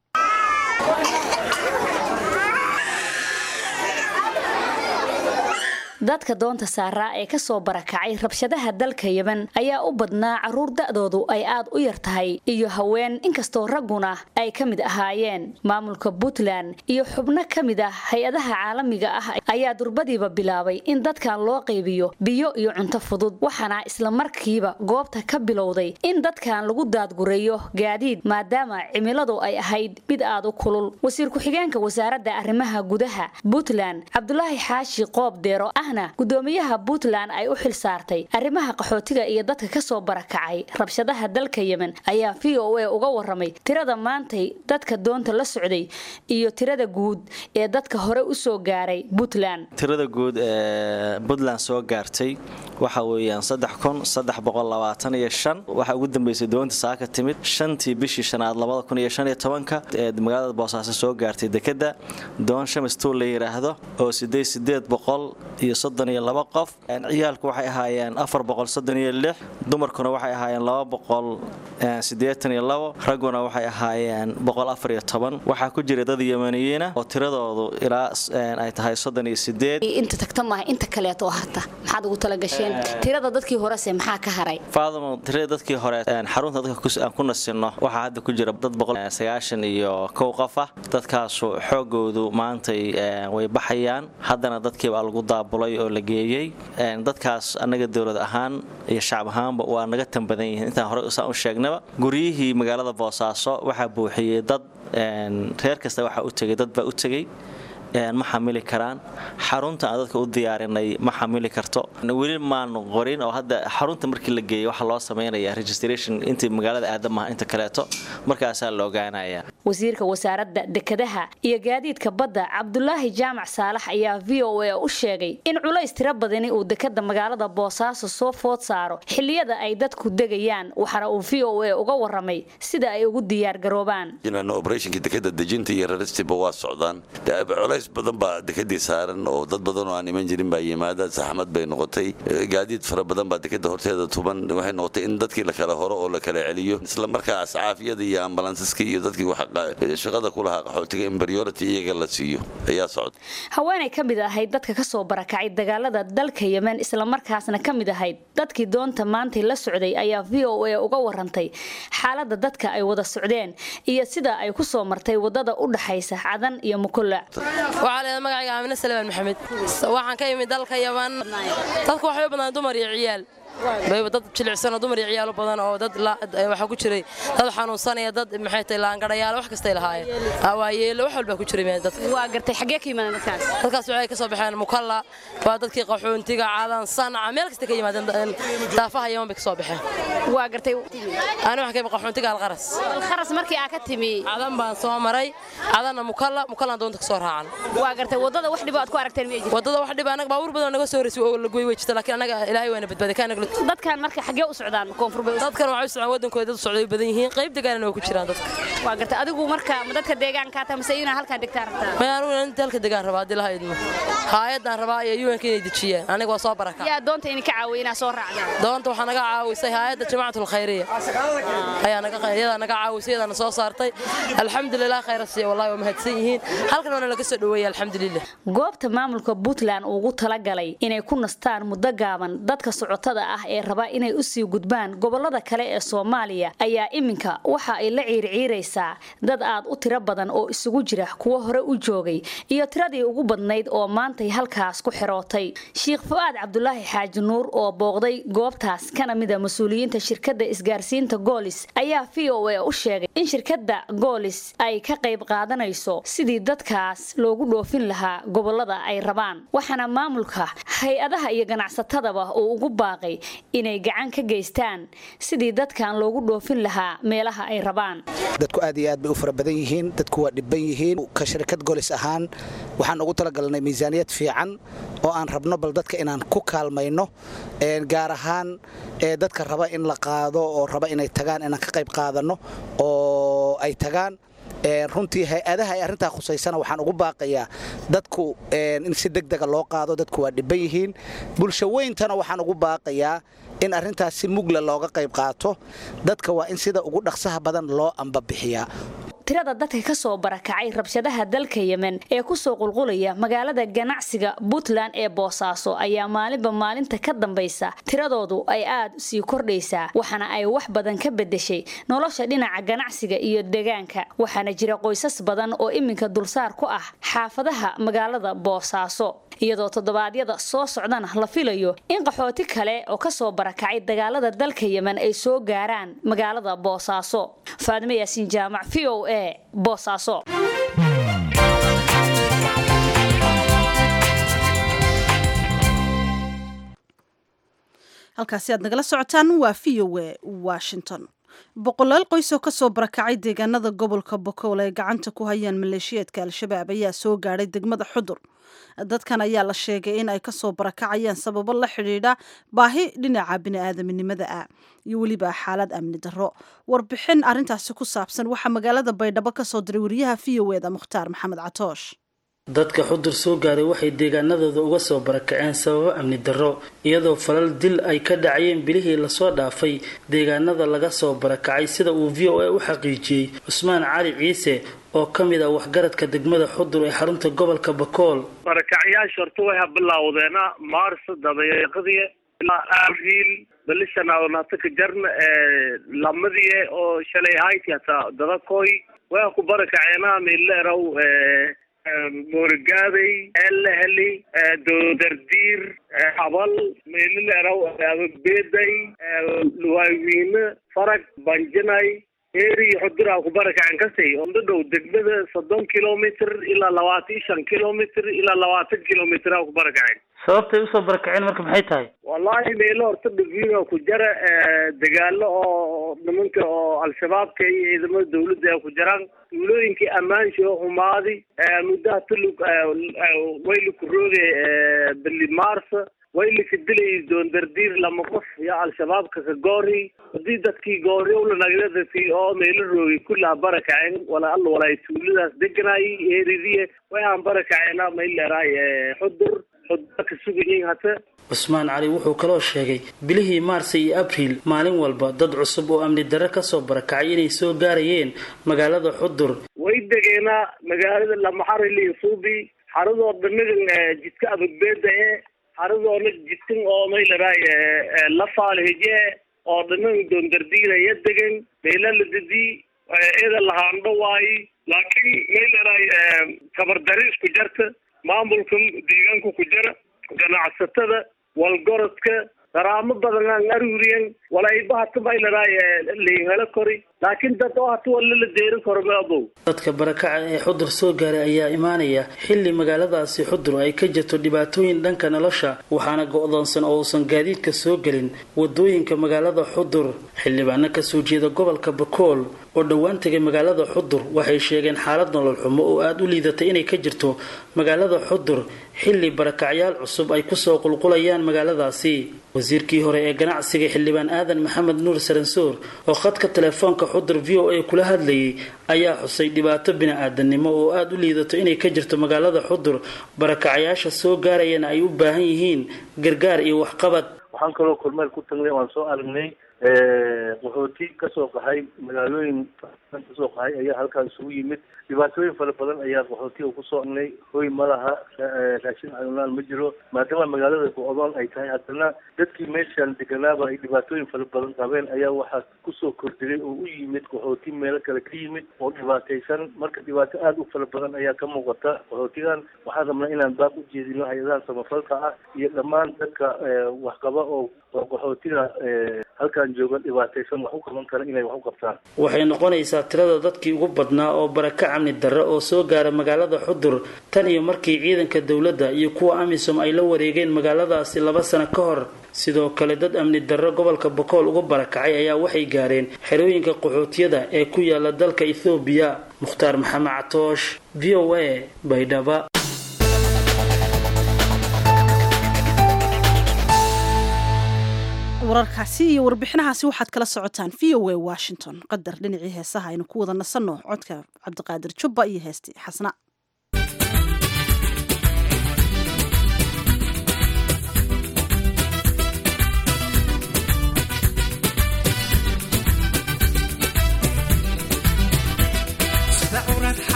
S4: dadka doonta saaraa ee ka soo barakacay rabshadaha dalka yemen ayaa u badnaa carruur da'doodu ay aad u yar tahay iyo haween inkastoo ragguna ay ka mid ahaayeen maamulka puntland iyo xubno ka mid ah hay-adaha caalamiga ah ayaa durbadiiba bilaabay in dadkan loo qaybiyo biyo iyo cunto fudud waxaana islamarkiiba goobta ka bilowday in dadkan lagu daadgureeyo gaadiid maadaama cimiladu ay ahayd mid aad u kulul wasiir ku-xigeenka wasaaradda arrimaha gudaha puntland cabdulaahi xaashi qoob deero ahna gudoomiyaha puntland ay u xil saartay arrimaha qaxootiga iyo dadka ka soo barakacay rabshadaha dalka yemen ayaa v o a uga waramay tirada maantay dadka doonta la socday iyo tirada guud ee dadka hore u soo gaaray puntland
S9: tirada guud ee puntland soo gaartay waxa weeyaan saddex kun saddex boqol labaatan iyo shan waxaa ugu dambeysay doonta saaka timid shantii bishii shanaad labada kun iyo shan iyo tobanka ee magaalada boosaaso soo gaartay dekedda doon shamistuul la yidhaahdo oo sideed sideed boqol iyo soddon iyo laba qof ciyaalku waxay ahaayeen afar boqol soddon iyo lix dumarkuna waxay ahaayeen laba boqol siddeetan iyo labo ragguna waxay ahaayeen boqol afar iyo toban waxaa ku jira dad yemaniyiina oo tiradoodu ilaa ay tahay soddon iyo sideed
S4: inta tagta maaha inta kaleeto oo harta maxaad ugu talagasheen tirada dadkii horese maxaa ka haray
S9: faadamo tirada dadkii hore xarunta dadka aan ku nasinno waxaa hadda ku jira dad boqol sagaashan iyo kow qof ah dadkaasu xoogoodu maantay way baxayaan haddana dadkiibaa lagu daabulay oo la geeyey dadkaas annaga dowlad ahaan iyo shacab ahaanba waa naga tan badan yihiin intaan hore usaan u sheegnaba guryihii magaalada boosaaso waxaa buuxiyey dad reer kasta waxaa u tegay dad baa u tegey ma xamili karaan xarunta aan dadka u diyaarinay ma xamili karto weli maanu qorin oo hadda xarunta markii la geeyay waxaa loo samaynayaa registration intii magaalada aadamaha inta kaleeto markaasaa la ogaanaya
S4: wasiirka wasaaradda dekedaha iyo gaadiidka badda cabdulaahi jaamac saalax ayaa v o a u sheegay in culays tiro badani uu dekeda magaalada boosaaso soo food saaro xilliyada ay dadku degayaan waxaana uu v o a uga waramay sida ay ugu diyaargaroobaan
S10: obrethonka dekeda dejinta iyo raristiba waa socdaan culays badan baa dekadii saaran oo dad badan oo aan iman jirin baa yimaada saxmad bay noqotay gaadiid fara badan baa dekada horteeda tuban waxay noqotay in dadkii la kala horo oo la kala celiyo isla markaas caafiyada iyo ambulansaska iyo dadkii shaqada ku lahaa qaxootiga in priority iyaga la siiyo ayaa socda
S4: haweenay ka mid ahayd dadka ka soo barakacay dagaalada dalka yemen islamarkaasna ka mid ahayd dadkii doonta maantay la socday ayaa v o a uga warantay xaalada dadka ay wada socdeen iyo sida ay ku soo martay wadada u dhaxaysa cadan iyo mukulla
S11: waxaa leedahay magacayga aamine salmaan maxamed waxaan ka imid dalka yaman dadku waxay u badnaan dumar iyo ciyaal bayba dad jilicsan oo dumar iyo ciyaalo badan oo dad waxaa ku jiray dad xanuunsanaya dad maxay tahay laangarayaal wax kastay lahaayeen waayeelo wax walbaa ku jiray dadka
S12: waa gartay xaggee ka yimaadeen dadkaas
S11: dadkaas waxay ka soo baxeen mukalla waa dadkii qaxoontiga cadan sanca meel kasta ka yimaadeen daafaha yaman bay ka soo baxeen
S12: waa gartay
S11: ani waxaan ka imid qaxoontiga alqaras
S12: alqaras markii aa ka timi
S11: cadan baan soo maray cadanna mukalla mukallaan doonta ka soo raacan
S12: waa gartay waddada wax dhibo aad ku aragteen miyay jirto
S11: waddada wax dhib anaga baabuur badan naga soo horeysay oo la goy way jirta laakiin anaga ilaahay waana badbaaday kaana
S12: dadkan marka xaggee u socdaan koonfur
S11: dadkan waxay u socdaan wadankooda dad socday badan yihiin qayb degaanana waa ku jiraan dadka
S12: waa gartay adigu marka ma dadka deegaanka taa mise inaa halkaa degtaa rabtaa
S11: ma anigu inta halka degaan rabaa haddii laha idmo haayadaan rabaa iyo un inay dejiyaan aniga waa soo baraka
S12: yaa doonta idinka caawiya inaa soo raacdaan
S11: doonta waxaa naga caawisay haayadda jamaacatul khayriya ayaa naga iyadaa naga caawisay iyadaana soo saartay alxamdulilah khayra siiya wallahi waa mahadsan yihiin halkan waana laga soo dhoweeyay alxamdulilah
S4: goobta maamulka puntland ugu talagalay inay ku nastaan muddo gaaban dadka socotada ah ee raba inay usii gudbaan gobolada kale ee soomaaliya ayaa iminka waxa ay la ciirciiraysaa dad aad u tiro badan oo isugu jira kuwo hore u joogay iyo tiradii ugu badnayd oo maantay halkaas ku xirootay sheikh fu-aad cabdulaahi xaaji nuur oo booqday goobtaas kana mida mas-uuliyiinta shirkadda isgaarsiinta goolis ayaa v o a u sheegay in shirkadda goolis ay ka qayb qaadanayso sidii dadkaas loogu dhoofin lahaa gobolada ay rabaan waxaana maamulka hay-adaha iyo ganacsatadaba uu ugu baaqay inay gacan ka geystaan sidii dadkan loogu dhoofin lahaa meelaha ay rabaan
S13: dadku aad iyo aad bay u fara badan yihiin dadku waa dhibban yihiin ka shirkad golis ahaan waxaan ugu talagalnay miisaaniyad fiican oo aan rabno bal dadka inaan ku kaalmayno gaar ahaan dadka raba in la qaado oo raba inay tagaan inaan ka qayb qaadanno oo ay tagaan runtii hay-adaha ay arrintaa khusaysana waxaan ugu baaqayaa dadku in si degdega loo qaado dadku waa dhibban yihiin bulsho weyntana waxaan ugu baaqayaa in arrintaas si mugla looga qayb qaato dadka waa in sida ugu dhaqsaha badan loo ambabixiyaa
S4: tirada dadka ka soo barakacay rabshadaha dalka yemen ee kusoo qulqulaya magaalada ganacsiga puntland ee boosaaso ayaa maalinba maalinta ka dambaysa tiradoodu ay aad sii kordhaysaa waxaana ay wax badan ka bedeshay nolosha dhinaca ganacsiga iyo deegaanka waxaana jira qoysas badan oo iminka dulsaar ku ah xaafadaha magaalada boosaaso iyadoo toddobaadyada soo socdana la filayo in qaxooti kale oo kasoo barakacay dagaalada dalka yemen ay soo gaaraan magaalada boosaaso faadime yaasiin jaamac v o a boosaaso
S2: halkaasi aad nagala socotaan waa v o a washington boqolaal qoys oo kasoo barakacay deegaanada gobolka bokool ay gacanta ku hayaan maleeshiyeedka al-shabaab ayaa soo gaadhay degmada xudur dadkan ayaa la sheegay in ay kasoo barakacayaan sababo la xidhiidha baahi dhinaca bini'aadaminimada ah iyo weliba xaalad amni darro warbixin arintaasi ku saabsan waxaa magaalada baydhabo kasoo diray wariyaha v o eda mukhtaar maxamed catoosh
S14: dadka xudur soo gaaray waxay deegaanadooda uga soo barakaceen sababo amni darro iyadoo falal dil ay ka dhacayeen bilihii lasoo dhaafay deegaanada laga soo barakacay sida uu v o a u xaqiijiyey cusmaan cali ciise oo ka mid ah waxgaradka degmada xudur ee xarunta gobolka bakool
S15: barakacyaasha horta way habilowdeena maars dabayaaqadii ilaa abriil balishanaadanataka jarna lamadiye oo shalay hayti hataa dadakoy way ku barakaceena mileerow moorigaaday eeleheli doodardiir abal meelileerow ababeeday luwaawiine farag banjinay eeri xuduraa ku barakacen kasay onda dhow degmada soddon kilomitr ilaa labaatan iyo shan kilomitr ilaa labaatan kilomitr aa ku barakacen
S14: sababtay usoo barakaceen marka maxay tahay
S15: wallahi meelo horta dhaviino ku jara dagaalo oo nimanka oo al-shabaabka iyo ciidamada dawladda ay ku jiraan tuulooyinkii ammaansha oo xumaadi muddaha tulug wayli ku rooge bili maarsa waylika dilay doondardiir lama qof iyo al-shabaabka ka goori hadii dadkii goori ulanagdadati oo meelo roogay kullaha barakaceen wala alla walaay tuuladaas deganaay eeridiye way aan barakaceena mayleeraay xudur xudur ka sugayin hata
S14: cusmaan cali wuxuu kaloo sheegay bilihii maarsa iyo abriil maalin walba dad cusub oo amni darre kasoo barakacay inay soo gaarayeen magaalada xudur
S15: way degeenaa magaalada lamaxarili suubi xaradoo dhanagan jidka abagbeeda ee xaradoona jidkan oo maylaraay lafaalhije oo dhanan doondardiinaya degan meela la dadi ida lahaandho waayi laakiin may leedahay tabardari isku jarta maamulka deegaanka ku jara ganacsatada walgorodka qaraamo badan aan aruuriyan walayba hata may leedahay liinhelo kori laakiin dad oo hata walla la deerin karo ma abow
S14: dadka barakaca ee xudur soo gaaray ayaa imaanaya xilli magaaladaasi xudur ay ka jirto dhibaatooyin dhanka nolosha waxaana go-doonsan oo uusan gaadiidka soo gelin wadooyinka magaalada xudur xildhibaano kasoo jeeda gobolka bakool oo dhowaan tegay magaalada xudur waxay sheegeen xaalad nolol xumo oo aada u liidatay inay ka jirto magaalada xudur xilli barakacyaal cusub ay kusoo qulqulayaan magaaladaasi wasiirkii hore ee ganacsiga xildhibaan aadan maxamed nuur saransoor oo khadka telefoonka xudur v o a kula hadlayay ayaa xusay dhibaato bini-aadanimo oo aada u liidato inay ka jirto magaalada xudur barakacyaasha soo gaarayana ay u baahan yihiin gargaar iyo waxqabad
S16: waxaan kaloo kormeel ku tagnay waan soo aragnay qaxooti kasoo qaxay magaalooyin kasoo qaxay ayaa halkaan isugu yimid dhibaatooyin fara badan ayaa qaxootiga kusoo aragnay hoy ma laha raashin cunaan ma jiro maadaama magaalada go-doon ay tahay haddana dadkii meeshaan deganaaba ay dhibaatooyin fara badan qabeen ayaa waxaa kusoo kordhigay oo u yimid qaxooti meelo kale ka yimid oo dhibaataysan marka dhibaato aada u fara badan ayaa ka muuqata qaxootigan waxaan rabnaa inaan baaq u jeedino hay-adaha samafalka ah iyo dhammaan dadka waxqaba oo qaxootiga halkaan jooga dhibaataysan wax u qaban kara inay wax u qabtaan
S14: waxay noqonaysaa tirada dadkii ugu badnaa oo baraka amni darre oo soo gaara magaalada xudur tan iyo markii ciidanka dowladda iyo kuwa amisom ay la wareegeen magaaladaasi laba sano ka hor sidoo kale dad amni darre gobolka bokool uga barakacay ayaa waxay gaareen xerooyinka qaxootiyada ee ku yaala dalka ethoobiya mukhtaar maxamed catoosh v o a baydhaba
S2: wararkaasi iyo warbixinahaasi waxaad kala socotaan v o a washington qadar dhinacii heesaha aynu ku wada nasanno codka cabdiqaadir jubba iyo heestii xasna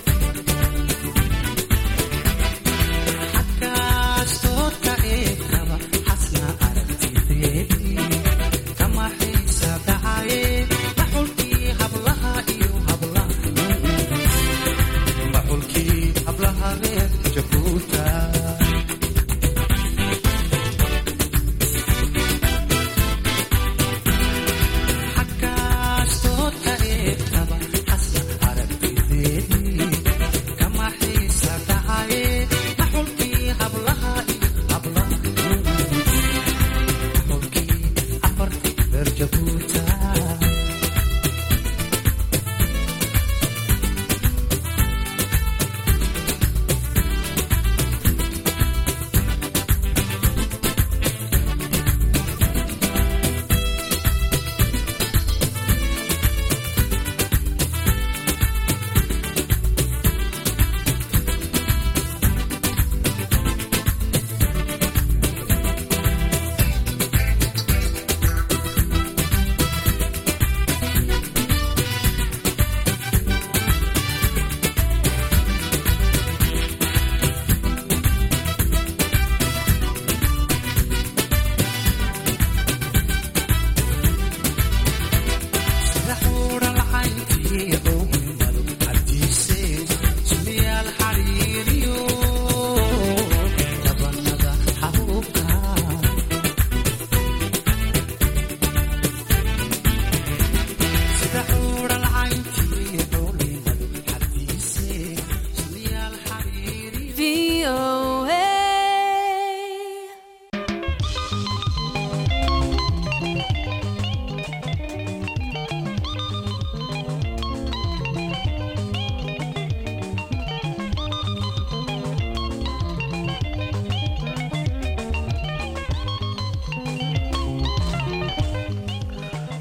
S17: Hakaas toodka ee kaba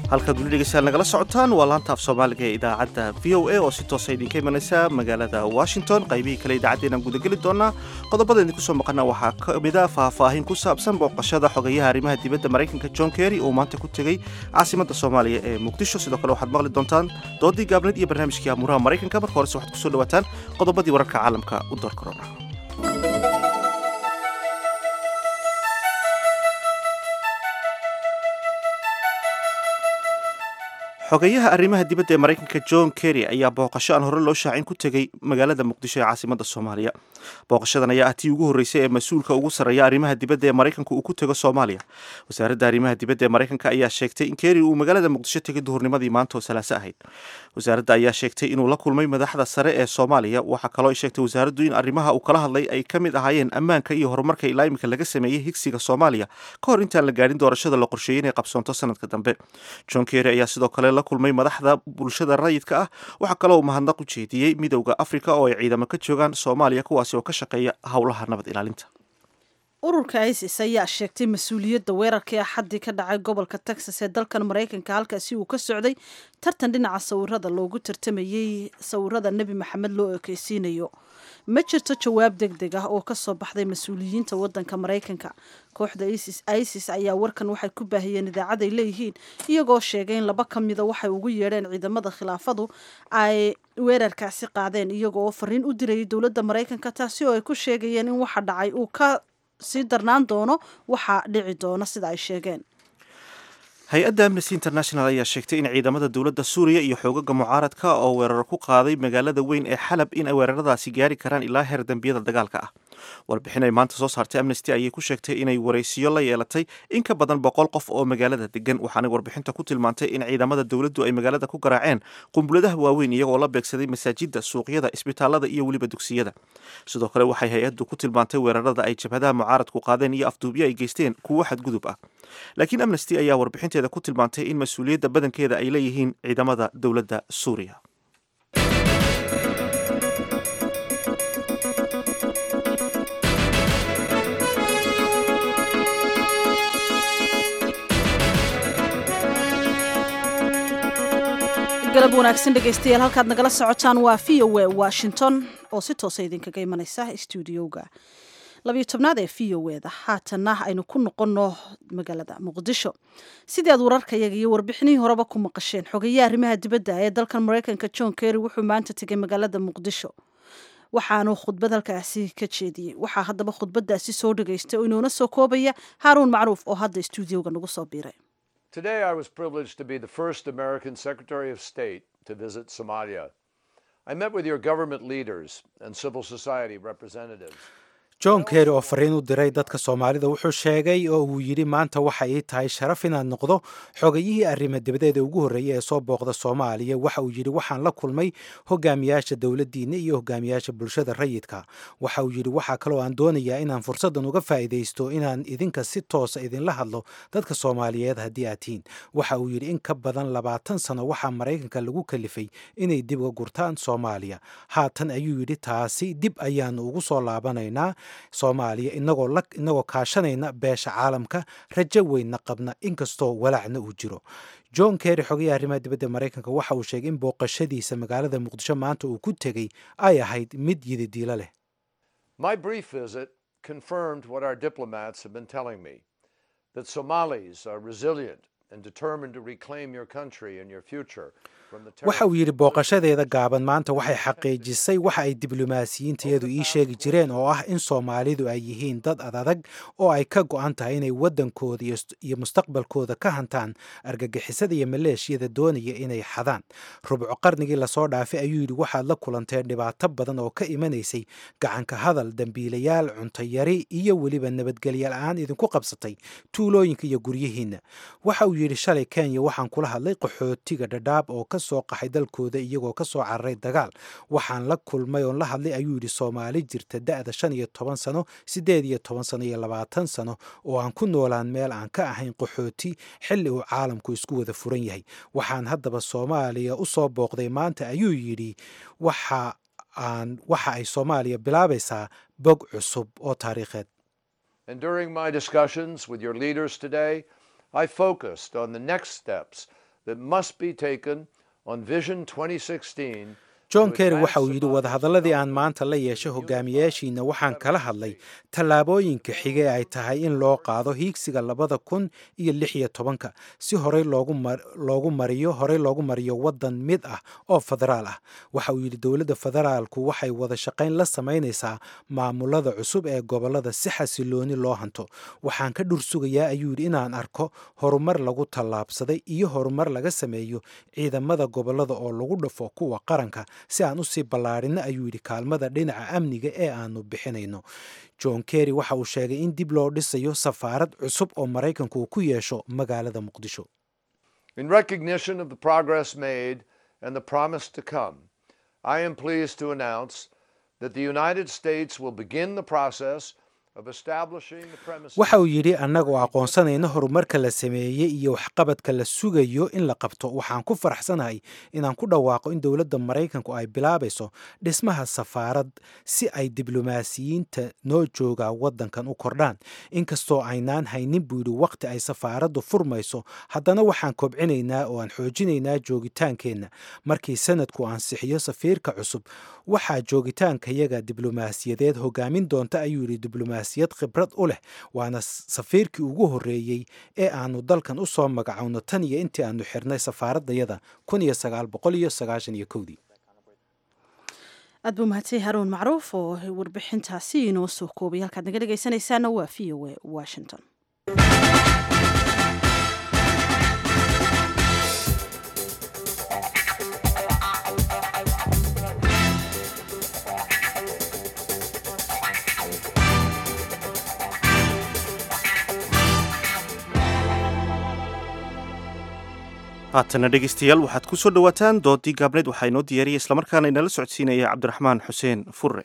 S1: halkaad weli dhegeystayaal nagala socotaan waa laanta af soomaaliga ee idaacadda v o a oo si toosa idinka imanaysa magaalada washington qaybihii kale idaacaddeennaan gudageli doonaa qodobada idinku soo maqana waxaa ka mid a faahfaahin ku saabsan booqashada xogayaha arrimaha dibadda maraykanka john kerry uu maanta ku tegey caasimadda soomaaliya ee muqdisho sidoo kale waxaad maqli doontaan doodii gaabneed iyo barnaamijkii amuuraha maraykanka marka horese waxaad kusoo dhawaataan qodobadii wararka caalamka u door korona xogeyaha arrimaha dibadda ee maraykanka john kerry ayaa booqasho aan hore loo shaacin ku tegey magaalada muqdisho ee caasimadda soomaaliya booqashadan ayaa ah tii ugu horreysay ee mas-uulka ugu sarreeya arrimaha dibadda ee maraykanka uu ku tego soomaaliya wasaaradda arrimaha dibadda ee maraykanka ayaa sheegtay in kerry uu magaalada muqdisho tegay duhurnimadii maanta oo salaaso ahayd wasaaradda ayaa sheegtay inuu la kulmay madaxda sare ee soomaaliya waxaa kaloo ay sheegtay wasaaraddu in arrimaha uu kala hadlay ay ka mid ahaayeen ammaanka iyo horumarka ilaa imika laga sameeyey higsiga soomaaliya ka hor intaan la gaadhin doorashada la qorsheeyey inay qabsoonto sanadka dambe john kerry ayaa sidoo kale la kulmay madaxda bulshada rayidka ah waxaa kaloo uu mahadnaq u jeediyey midowda afrika oo ay ciidamo ka joogaan soomaaliya kuwaasi oo ka shaqeeya howlaha nabad ilaalinta
S2: ururka isis ayaa sheegtay mas-uuliyadda weerarkii axaddii ka dhacay gobolka texas ee dalkan maraykanka halkaasi uu ka socday tartan dhinaca sawirada loogu tartamayey sawirada nebi maxamed loo ekeysiinayo ma jirto jawaab deg deg ah oo kasoo baxday mas-uuliyiinta wadanka maraykanka kooxda isis isis ayaa warkan waxay ku baahiyeen idaacad ay leeyihiin iyagoo sheegay in laba ka mida waxay ugu yeedheen ciidamada khilaafadu ay weerarkaasi qaadeen iyago oo fariin u dirayay dowladda maraykanka taasi oo ay ku sheegayeen in waxa dhacay uu ka sii darnaan doono waxaa dhici doona sida ay sheegeen
S1: hay-adda amnesty international ayaa sheegtay in ciidamada dowladda suuriya iyo xoogaga mucaaradka oo weeraro ku qaaday magaalada weyn ee xalab in ay weeraradaasi gaari karaan ilaa heer dembiyada dagaalka ah warbixin ay maanta soo saartay amnesty ayay ku sheegtay inay waraysiyo la yeelatay in ka badan boqol qof oo magaalada degan waxaanay warbixinta ku tilmaantay in ciidamada dowladdu ay magaalada ku garaaceen qunbuladaha waaweyn iyagoo la beegsaday masaajidda suuqyada isbitaalada iyo weliba dugsiyada sidoo kale waxay hay-addu ku tilmaantay weerarada ay jabhadaha mucaaradku qaadeen iyo afduubyo ay geysteen kuwo xadgudub ah laakiin amnesty ayaa warbixinteeda ku tilmaantay in mas-uuliyadda badankeeda ay leeyihiin ciidamada dowladda suuriya
S2: galab wanaagsan dhegaystayaal halkaad nagala socotaan waa v o a washington oo si toosa idinkaga imanaysa stuudioga labiyo tobnaad ee v o eda haatanna aynu ku noqonno magaalada muqdisho sidii aad wararkayaga iyo warbixinihii horeba ku maqasheen xogeeye arrimaha dibadda ee dalkan maraykanka john kerry wuxuu maanta tegay magaalada muqdisho waxaanu khudbad halkaasi ka jeediyey waxaa haddaba khudbadaasi soo dhageystay oo inoona soo koobaya haaruun macruuf oo hadda stuudioga nagu soo biiray
S3: Today, I was privileged to be the first American Secretary of State to visit Somalia. I met with your government leaders and civil society representatives.
S17: john kerry oo fariin u diray dadka soomaalida wuxuu sheegay oo uu yidhi maanta waxa ii tahay sharaf inaad noqdo xogayihii arrima dibadeeda ugu horreeya ee soo booqda soomaaliya waxa uu yidhi waxaan la kulmay hogaamiyaasha dowladdiinna iyo hogaamiyaasha bulshada rayidka waxa uu yidhi waxaa kaloo aan doonayaa inaan fursaddan uga faa'iidaysto inaan idinka si toosa idinla hadlo dadka soomaaliyeed haddii aad tihiin waxa uu yidhi in ka badan labaatan sano waxaa maraykanka lagu kalifay inay dib uga gurtaan soomaaliya haatan ayuu yidhi taasi dib ayaanu ugu soo laabanaynaa soomaaliya inagoo la inagoo kaashanayna beesha caalamka rajo weynna qabna inkastoo walaacna uu jiro john kerry xogayaha arrimaha dibadda maraykanka waxa uu sheegay in booqashadiisa magaalada muqdisho maanta uu ku tegey ay ahayd mid yididiilo leh
S3: My brief visit confirmed what our diplomats have been telling me that Somalis are resilient and determined to reclaim your country and your future from the
S17: waxa uu yidhi booqashadeeda gaaban maanta waxay xaqiijisay waxa ay diblomaasiyiintayadu ii sheegi jireen oo ah in soomaalidu ay yihiin dad adadag oo ay ka go'an tahay inay waddankooda iyo mustaqbalkooda ka hantaan argagixisada iyo maleeshiyada doonaya inay xadaan rubco qarnigii lasoo dhaafay ayuu yidhi waxaad la kulanteen dhibaato badan oo ka imanaysay gacanka hadal dembiilayaal cuntayari iyo weliba nabadgelya la-aan idinku qabsatay tuulooyinka iyo guryihiinna waxa uu yidhi shalay kenya waxaan kula hadlay qaxootiga dhadhaab oo ka soo qaxay dalkooda iyagoo ka soo cararay dagaal waxaan la kulmay oon la hadlay ayuu yidhi soomaali jirta da'da shan iyo toban sano siddeed iyo toban sano iyo labaatan sano oo aan ku noolaan meel aan ka ahayn qaxooti xilli uu caalamku isku wada furan yahay waxaan haddaba soomaaliya u soo booqday maanta ayuu yidhi waxa aan waxa ay soomaaliya bilaabaysaa bog cusub oo taariikheed
S3: And during my discussions with your leaders today, I focused on the next steps that must be taken on Vision 2016
S17: john kerry waxa uu yidhi wadahadalladii aan maanta la yeeshay hogaamiyaashiina waxaan kala hadlay tallaabooyinka xige ee ay tahay in loo qaado hiigsiga labada kun iyo lix iyo tobanka si horey loogu mariyo horey loogu mariyo waddan mid ah oo federaal ah waxa uu yidhi dowladda federaalku waxay wada shaqayn la samaynaysaa maamulada cusub ee gobollada si xasilooni loo hanto waxaan ka dhursugayaa ayuu yidhi inaan arko horumar lagu tallaabsaday iyo horumar laga sameeyo ciidamada gobollada oo lagu dhafo kuwa qaranka si aan usii ballaarino ayuu yidhi kaalmada dhinaca amniga ee aanu bixinayno john kerry waxa uu sheegay in dib loo dhisayo safaarad cusub oo maraykanku uu ku yeesho magaalada muqdisho
S3: In recognition of the progress made and the promise to come, I am pleased to announce that the United States will begin the process
S17: waxa uu yidhi annagoo aqoonsanayna horumarka la sameeyey iyo waxqabadka la sugayo in la qabto waxaan ku faraxsanahay inaan ku dhawaaqo in dowladda maraykanku ay bilaabayso dhismaha safaarad si ay diblomaasiyiinta noo jooga waddankan u kordhaan inkastoo aynaan haynin buu yidhi wakhti ay safaaraddu furmayso haddana waxaan kobcinaynaa oo aan xoojinaynaa joogitaankeenna markii sanadku ansixiyo safiirka cusub waxaa joogitaankayaga diblomaasiyadeed hogaamin doonta ayuu yidhi diblomaasiyad khibrad u leh waana safiirkii ugu horreeyey ee aanu dalkan u soo magacowno tan iyo intii aanu xirnay safaaradayada kun iyo sagaal boqol iyo sagaashan iyo kowdii
S2: aad buu mahadsan haruun macruuf oo warbixintaasi inoo soo koobay halkaad naga dhegaysanaysaana waa v o a washington
S1: haatana dhegeystayaal waxaad ku soo dhowaataan doodii gaabneed waxaa inoo diyaariyay islamarkaana inala socodsiinaya cabdiraxmaan xuseen furre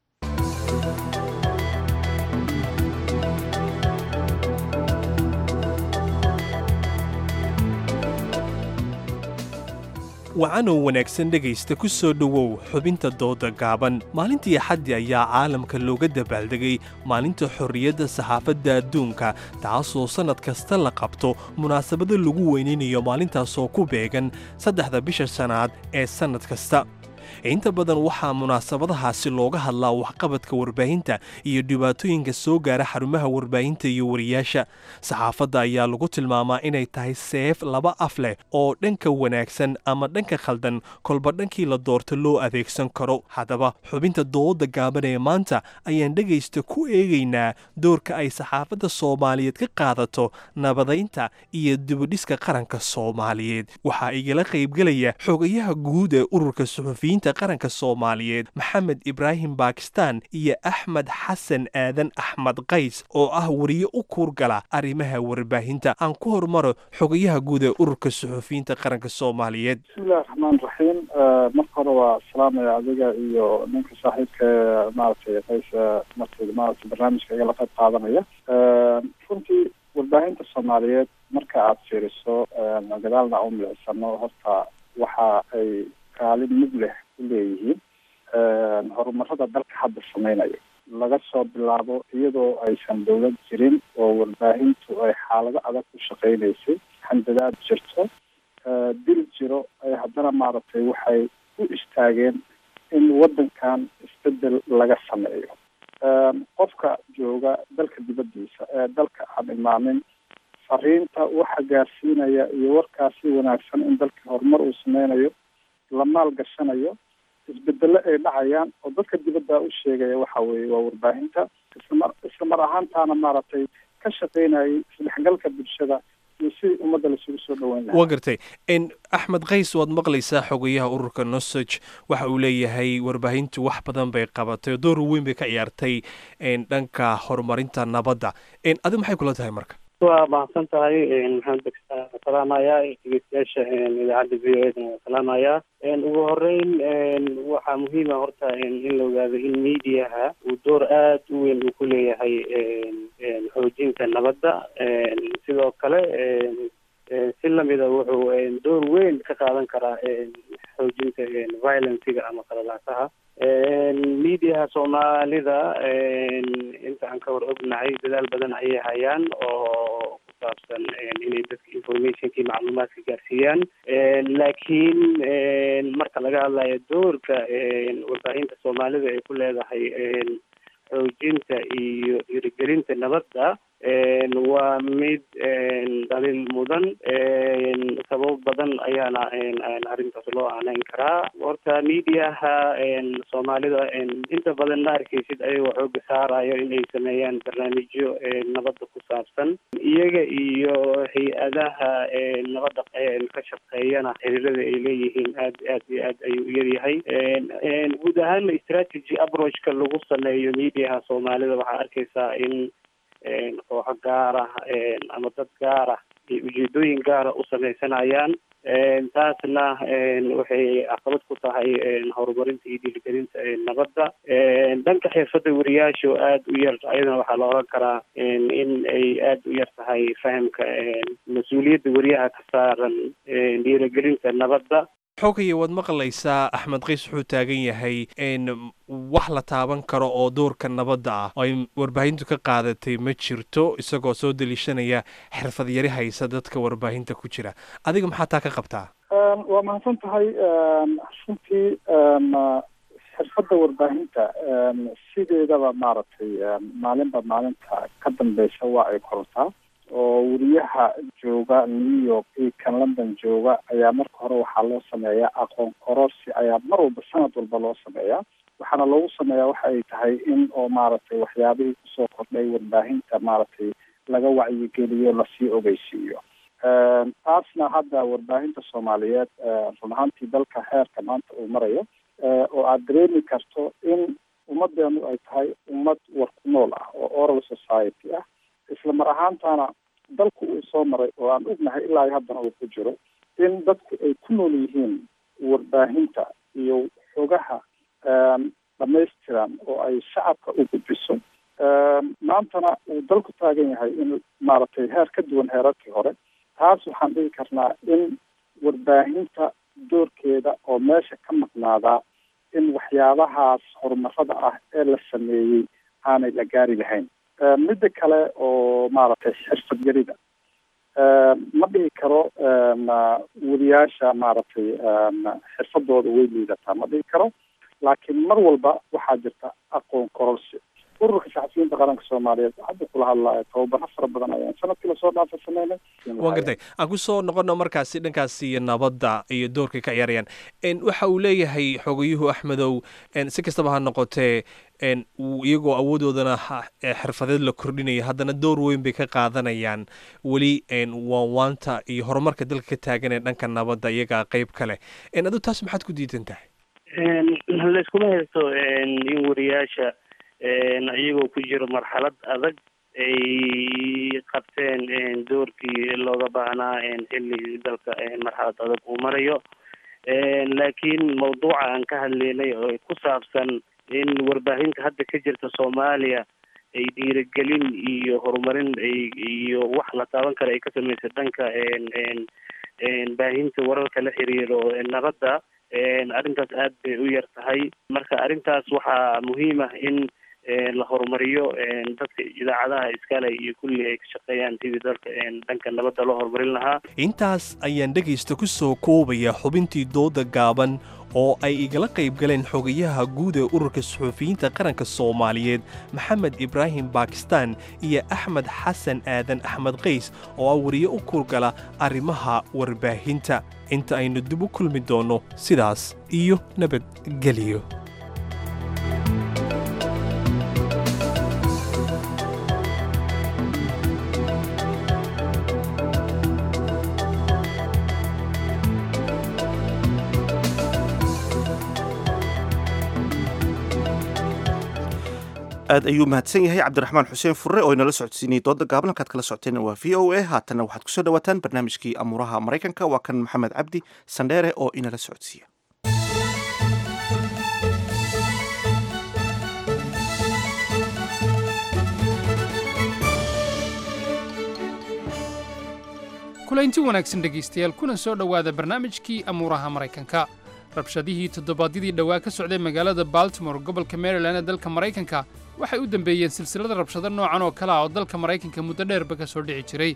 S18: wacanow wanaagsan dhegaysta ku soo dhowow xubinta dooda gaaban maalintii axaddi ayaa caalamka looga dabaaldegay maalinta xorriyadda saxaafadda adduunka taasoo sannad kasta la qabto munaasabado lagu weynaynayo maalintaasoo ku beegan saddexda bisha sannaad ee sannad kasta inta badan waxaa munaasabadahaasi looga hadlaa waxqabadka warbaahinta iyo dhibaatooyinka soo gaara xarumaha warbaahinta iyo wariyaasha saxaafadda ayaa lagu tilmaamaa inay tahay seef laba af leh oo dhanka wanaagsan ama dhanka khaldan kolba dhankii la doorto loo adeegsan karo haddaba xubinta dooda gaaban ee maanta ayaan dhegaysta ku eegaynaa doorka ay saxaafadda soomaaliyeed ka qaadato nabadaynta iyo dibudhiska qaranka soomaaliyeed waxaa igala qaybgelaya xogayaha guud ee ururka suxufiyiinta qaranka soomaaliyeed maxamed ibraahim bakistan iyo axmed xasan aadan axmed qays oo ah wariye u kuurgala arrimaha warbaahinta aan ku hormaro xogayaha guud ee ururka suxufiyiinta qaranka soomaaliyeed
S19: bismillahi raxmaan raxiim marka hore waa salaamaya adiga iyo ninka saaxiibka maaragtay qays marti maaragtay barnaamijka igala qayb qaadanaya runtii warbaahinta soomaaliyeed marka aada fiiriso gadaalna u milicsano horta waxa ay kaalin mid leh ku leeyihiin horumarada dalka hadda samaynayo laga soo bilaabo iyadoo aysan dowlad jirin oo warbaahintu ay xaalado adag ku shaqaynaysay handadaad jirto dil jiro ay haddana maaragtay waxay u istaageen in waddankan isbedel laga sameeyo qofka jooga dalka dibaddiisa ee dalka aan imaanin fariinta waxa gaarsiinaya iyo warkaasi wanaagsan in dalka horumar uu sameynayo la maal gashanayo isbedelo ay dhacayaan oo dadka dibadda u sheegaya waxa weeye waa warbaahinta islamar isla mar ahaantaana maaragtay ka shaqaynayay isdhexgalka bulshada iyo sidii ummadda lasugu soo dhaweyn lahaa
S18: waa gartay n axmed kays waad maqlaysaa xogayaha ururka nosog waxa uu leeyahay warbaahintu wax badan bay qabatay door weyn bay ka ciyaartay dhanka horumarinta nabadda adi maxay kula tahay marka
S20: waa mahadsan tahay maxamed bakistan salaamayaa dhegeystayaasha idaacadda v o eda salaamayaa ugu horeyn waxaa muhiima horta in la ogaado in mediaha uu door aada u weyn uu ku leeyahay xoojinta nabadda sidoo kale si lamida wuxuu door weyn ka qaadan karaa xoojinta violenciga ama qalalaasaha mediaha soomaalida inta aan ka war ognahay dadaal badan ayay hayaan oo ku saabsan inay dadka informationkii macluumaadka gaarsiiyaan laakiin marka laga hadlayo doorka warbaahinta soomaalida ay ku leedahay xoojinta iyo dhiirigelinta nabadda waa mid daliil mudan sabab badan ayaana arrintaas loo aaneyn karaa horta mediaha soomaalida inta badan ma arkeysid ayagoo xooga saarayo inay sameeyaan barnaamijyo nabadda ku saabsan iyaga iyo hay-adaha nabadda ka shaqeeyana xiriirada ay leeyihiin aad aad iyo aad ayuu u yaryahay guud ahaana strategy approachka lagu sameeyo mediaha soomaalida waxaa arkeysaa in kooxo gaar ah ama dad gaar ah ay ujeedooyin gaara u sameysanayaan taasna waxay caqabad ku tahay horumarinta iyo dhiirigelinta nabadda dhanka xirfadda wariyaasha oo aada u yar ayadana waxaa la oran karaa in ay aada u yar tahay fahamka mas-uuliyadda wariyaha ka saaran dhiirigelinta nabadda
S18: xogaya waad maqlaysaa axmed qays wuxuu taagan yahay wax la taaban karo oo doorka nabadda ah oo ay warbaahintu ka qaadatay ma jirto isagoo soo daliishanaya xirfad yari haysa dadka warbaahinta ku jira adiga maxaa taa ka qabtaa
S19: waa mahadsan tahay runtii xirfadda warbaahinta sideedaba maaragtay maalinba maalinta ka dambeysa waa ay kortaa oo wariyaha jooga new york iyo kan london jooga ayaa marka hore waxaa loo sameeyaa aqoon kororsi ayaa mar walba sanad walba loo sameeyaa waxaana loogu sameeyaa waxa ay tahay in oo maaragtay waxyaabihii kusoo kordhay warbaahinta maaragtay laga wacyigeliyo lasii ogeysiiyo taasna hadda warbaahinta soomaaliyeed run ahaantii dalka heerka maanta uu marayo oo aada dareemi karto in ummadeenu ay tahay ummad war ku nool ah oo oral society ah isla mar ahaantana dalku uu soo maray oo aan ognahay ilaa iyo haddana uu ku jiro in dadku ay ku nool yihiin warbaahinta iyo xogaha dhamaystiran oo ay shacabka u gudbiso maantana uu dalku taagan yahay in maaragtay heer ka duwan heerarkii hore taas waxaan dhigi karnaa in warbaahinta doorkeeda oo meesha ka maqnaadaa in waxyaabahaas horumarada ah ee la sameeyey aanay la gaari lahayn midda kale oo maaragtay xirfad yarida ma dhihi karo wariyaasha maaragtay xirfadooda way liidataa ma dhihi karo laakiin mar walba waxaa jirta aqoon kororsi ururka shacabsiyiinta qaranka soomaaliyeed hadda kula hadlaayo tababaro fara badan ayaan sanadkii lasoo dhaafa sameynay
S18: waan gartay aan ku soo noqono markaasi dhankaasi iyo nabadda iyo doorkay ka ciyaarayaan waxa uu leeyahay xogayuhu axmedow si kastaba ha noqotee iyagoo awoodoodana xirfadeed la kordhinaya haddana door weyn bay ka qaadanayaan weli waanwaanta iyo horumarka dalka ka taagan ee dhanka nabadda iyagaa qeyb kale adu taas maxaad ku diidan tahay
S20: layskuma haysto in wariyaasha iyagoo ku jiro marxalad adag ay qabteen doorkii looga baahnaa xilli dalka marxalad adag uu marayo laakiin mawduuca aan ka hadleynay oo ku saabsan in warbaahinta hadda ka jirta soomaaliya ay dhiirigelin iyo horumarin iyo wax la taaban kara ay ka sameysay dhanka baahinta wararka la xiriiro nabadda arrintaas aad bay u yar tahay marka arrintaas waxaa muhiim ah in la horumariyo dadka idaacadaha iskale iyo kulli ay ka shaqeeyaan sidii dalka dhanka nabadda loo horumarin lahaa
S18: intaas ayaan dhegaysta ku soo koobaya xubintii dooda gaaban oo ay igala qayb galeen xogayaha guud ee ururka suxuufiyiinta qaranka soomaaliyeed maxamed ibraahim bakistan iyo axmed xasan aadan axmed qays oo ah wariye u kurgala arrimaha warbaahinta inta aynu dib u kulmi doonno sidaas iyo nabadgeliyo
S1: aad ayuu mahadsan yahay cabdiraxmaan xuseen furre oo inala socodsiinayay dooda gaaban halkaad kala socoteen waa v o a haatanna waxaad kusoo dhawaataan barnaamijkii amuuraha maraykanka waa kan maxamed cabdi sandheere oo inala socodsiiya
S21: kulaynti wanaagsan dhegaystayaal kuna soo dhowaada barnaamijkii amuuraha maraykanka rabshadihii toddobaadyadii dhowaa ka socday magaalada baltimore gobolka maryland ee dalka maraykanka waxay u dambeeyeen silsilada rabshado noocan oo kale ah oo dalka maraykanka muddo dheerba ka soo dhici jiray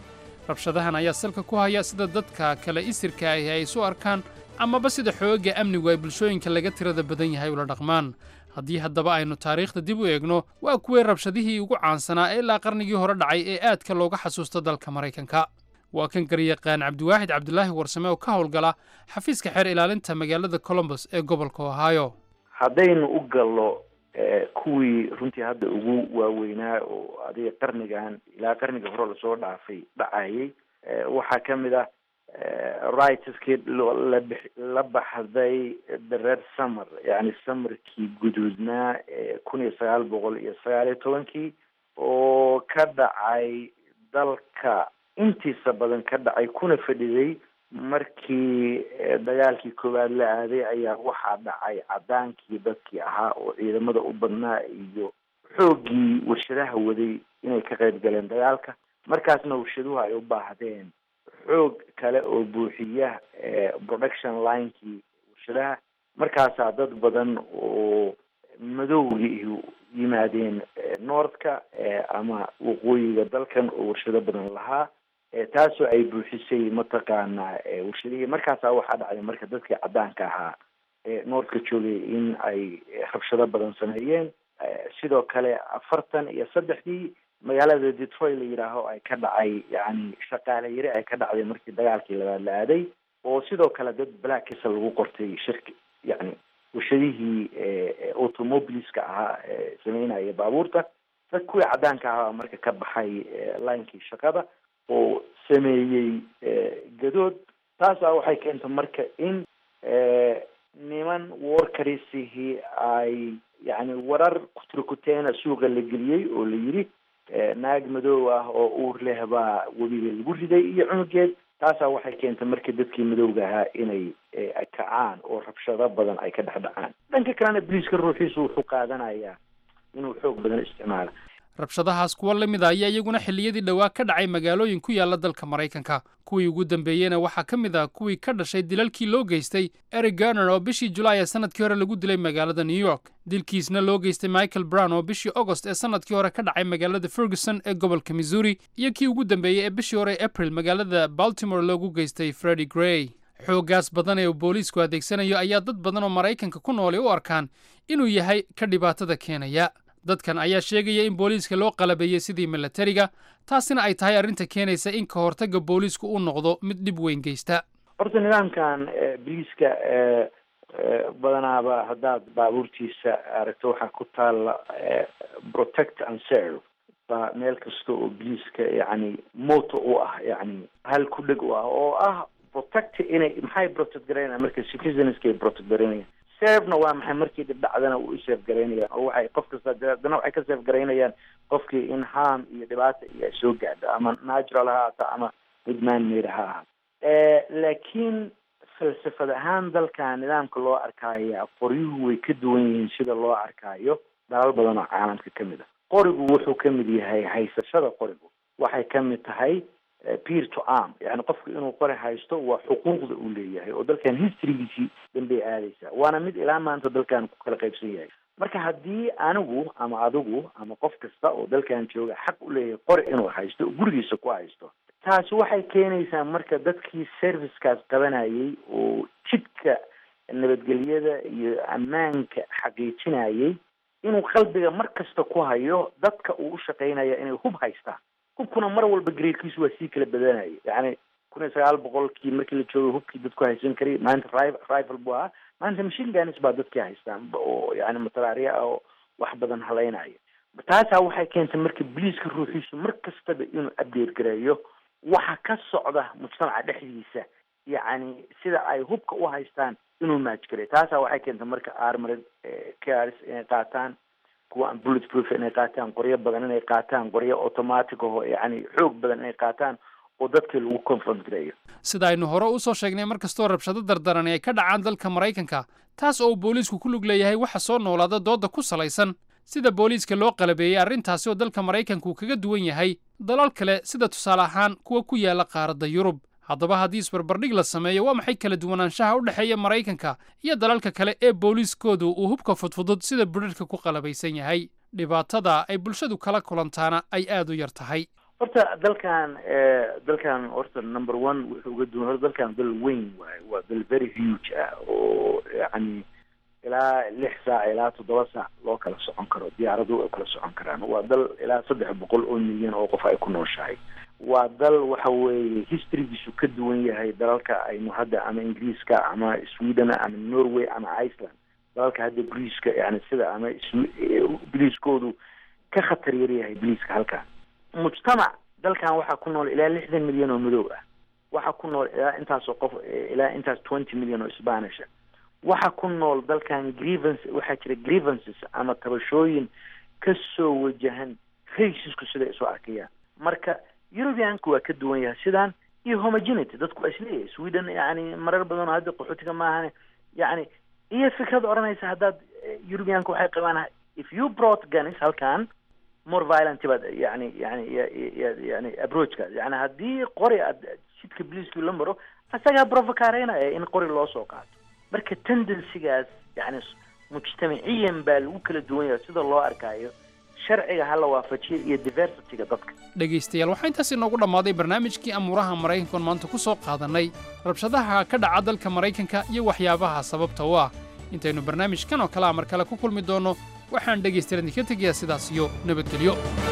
S21: rabshadahan ayaa salka ku haya sida dadka kale isirka ahi ay isu arkaan amaba sida xoogagga amnigu ay bulshooyinka laga tirada badan yahay ula dhaqmaan haddii haddaba aynu taariikhda dib u eegno waa kuwii rabshadihii ugu caansanaa ee ilaa qarnigii hore dhacay ee aadka looga xasuusto dalka maraykanka waa kan garyaqaan cabdiwaaxid cabdulaahi warsame oo ka howlgala xafiiska xeer ilaalinta magaalada colombos ee gobolka ohio
S6: haddaynu u gallo kuwii runtii hadda ugu waaweynaa oo adiga qarnigan ilaa qarniga hore lasoo dhaafay dhacayay waxaa ka mid ah rightskii la baxday the red summer yani samarkii guduudnaa kun iyo sagaal boqol iyo sagaal iyo tobankii oo ka dhacay dalka intiisa badan ka dhacay kuna fadhiday markii dagaalkii koowaad la aaday ayaa waxaa dhacay cadaankii dadkii ahaa oo ciidamada u badnaa iyo xooggii warshadaha waday inay ka qayb galeen dagaalka markaasna warshaduhu ay u baahdeen xoog kale oo buuxiya production linekii warshadaha markaasaa dad badan oo madowgii yimaadeen northka ama waqooyiga dalkan oo warshado badan lahaa taasoo ay buuxisay mataqaanaa warshadihii markaasaa waxaa dhacday marka dadkii caddaanka ahaa ee noorka joogay in ay rabshado badan sameeyeen sidoo kale afartan iyo saddexdii magaalada detroit la yidhaaho ay ka dhacay yani shaqaale yari ay ka dhacday markii dagaalkii labaad la aaday oo sidoo kale dad blackisa lagu qortay shirki yani warshadihii automobiliska ahaa sameynaya baabuurta dad kuwii caddaanka ahaa marka ka baxay linekii shaqada oo sameeyey gadood taasaa waxay keentay marka in niman workarisihii ay yani warar kuturkuteena suuqa la geliyey oo la yidhi naag madow ah oo uur leh baa webiga lagu riday iyo cunugeed taasaa waxay keentay marka dadkii madowga ahaa inay kacaan oo rabshado badan ay ka dhex dhacaan dhanka kalena boliiska ruuxiisu wuxuu qaadanayaa inuu xoog badan isticmaala
S21: rabshadahaas kuwa la mid a ayaa iyaguna xilliyadii dhowaa ka dhacay magaalooyin ku yaala dalka maraykanka kuwii ugu dambeeyeyna waxaa ka mid ah kuwii ka dhashay dilalkii loo geystay eric garner oo bishii julaay ee sanadkii hore lagu dilay magaalada new york dilkiisna loo geystay michael brown oo bishii agost ee sanadkii hore ka dhacay magaalada ferguson ee gobolka missouri iyo kii ugu dambeeyey ee bishii hore april magaalada baltimore loogu geystay freddy gray xooggaas badan ee uu booliisku adeegsanayo ayaa dad badan oo maraykanka ku nooli u arkaan inuu yahay ka dhibaatada keenaya dadkan ayaa sheegaya in booliiska loo qalabeeyey sidii milatariga taasina ay tahay arrinta keenaysa in ka hortagga booliisku uu noqdo mid dhib weyn geysta
S6: horta nidaamkan boliiska badanaaba haddaad baabuurtiisa aragto waxaa ku taalla protect and serve baa meel kasta oo boliiska yani moto u ah yani hal ku dheg u ah oo ah protect inay maxay protect garaynaya marka citizenska ay protect garaynaya servena waa maxay markii dhibdhacdana u serve garaynayaan oo waxay qof kasta haddana waxay ka serve garaynayaan qofkii in harm iyo dhibaata iyo ay soo gaadho ama natural ha ahaata ama mid man made ha ahaata laakiin falsafad ahaan dalka nidaamka loo arkaya qoryuhu way ka duwan yihiin sida loo arkaayo dalal badan oo caalamka ka mid ah qorigu wuxuu ka mid yahay haysashada qorigu waxay ka mid tahay peer to arm yani qofku inuu qori haysto waa xuquuqda uu leeyahay oo dalkan historygiisii dambey aadaysaa waana mid ilaa maanta dalkan ku kala qaybsan yahay marka haddii anigu ama adigu ama qof kasta oo dalkan jooga xaq u leeyahay qori inuu haysto oo gurigiisa ku haysto taasi waxay keenaysaa marka dadkii servicekaas qabanayay oo jidka nabadgelyada iyo ammaanka xaqiijinayay inuu qalbiga mar kasta ku hayo dadka uu u shaqaynaya inay hub haystaan hubkuna mar walba gareerkiisu waa sii kala badanaya yani kun iyo sagaal boqolkii markii la joogay hubkii dadku haysan karay maanta rival buu ahaa maanta machine guns baa dadkii haystaan oo yani mataraariya ah oo wax badan halaynaya taasaa waxay keentay marka boliiska ruuxiisu mar kastaba inuu update gareeyo waxa ka socda mujtamaca dhexdiisa yacni sida ay hubka u haystaan inuu maajgareyo taasaa waxay keentay marka armored cars inay qaataan kuwa aan bullet proof inay qaataan qoryo badan inay qaataan qoryo automatic aho yani xoog badan inay qaataan oo dadkii lagu confront gareeyo
S21: sida aynu hore u soo sheegnay mar kastoo rabshado dardarani ay ka dhacaan dalka maraykanka taas oo uu booliisku ku lug leeyahay waxa soo noolaada doodda ku salaysan sida booliiska loo qalabeeyey arrintaasi oo dalka maraykanku kaga duwan yahay dalal kale sida tusaale ahaan kuwa ku yaala qaaradda yurub haddaba haddii isbarbardhig la sameeyo waa maxay kala duwanaanshaha u dhexeeya maraykanka iyo dalalka kale ee booliiskoodu uu hubka fudfudud sida budharhka ku qalabaysan yahay dhibaatada ay bulshadu kala kulantaana ay aad u yar tahay
S6: horta dalkan dalkan horta number one wuxuu uga duwan horta dalkan dal weyn waaye waa dal very huge ah oo yani ilaa lix saac ilaa toddoba saac loo kala socon karo diyaaradu ay kala socon karaan waa dal ilaa saddex boqol oo milyan oo qof ay ku nooshahay waa dal waxa weeye historygiisu ka duwan yahay dalalka aynu hadda ama ingiriiska ama sweden ama norway ama iceland dalalka hadda briiska yani sida ama biliiskoodu ka khatar yar yahay biliiska halkan mujtamac dalkan waxaa ku nool ilaa lixdan milyan oo madow ah waxaa ku nool ilaa intaasoo qof ilaa intaas twenty milyan oo spanish ah waxaa ku nool dalkan grievance waxaa jira grievances ama tabashooyin kasoo wajahan racisku siday isu arkayaan marka europeanku waa ka duwan yahay sidaan iyo homogenity dadku waa isleeyahay sweden yani marar badan oo hadda qaxootiga maahane yani iyo fikrad odhanaysa haddaad europeanka waxay qabaan if you brought guns halkan more violent baad yani yani yani approachka yani haddii qori aad jidka bliiskii la maro asagaa provocareynaya in qori loo soo qaato marka tendencygaas yani mujtamaciyan baa lagu kala duwan yahay sida loo arkaayo sharciga ha la waafajiyo iyo diversityga dadka
S21: dhegaystayaal waxaa intaas inoogu dhammaaday barnaamijkii amuuraha maraykanka oon maanta ku soo qaadannay rabshadaha ka dhaca dalka maraykanka iyo waxyaabaha sababta u ah intaynu barnaamijkan oo kalea mar kale ku kulmi doonno waxaan dhegaystayaal idinka tegayaa sidaas iyo nabadgelyo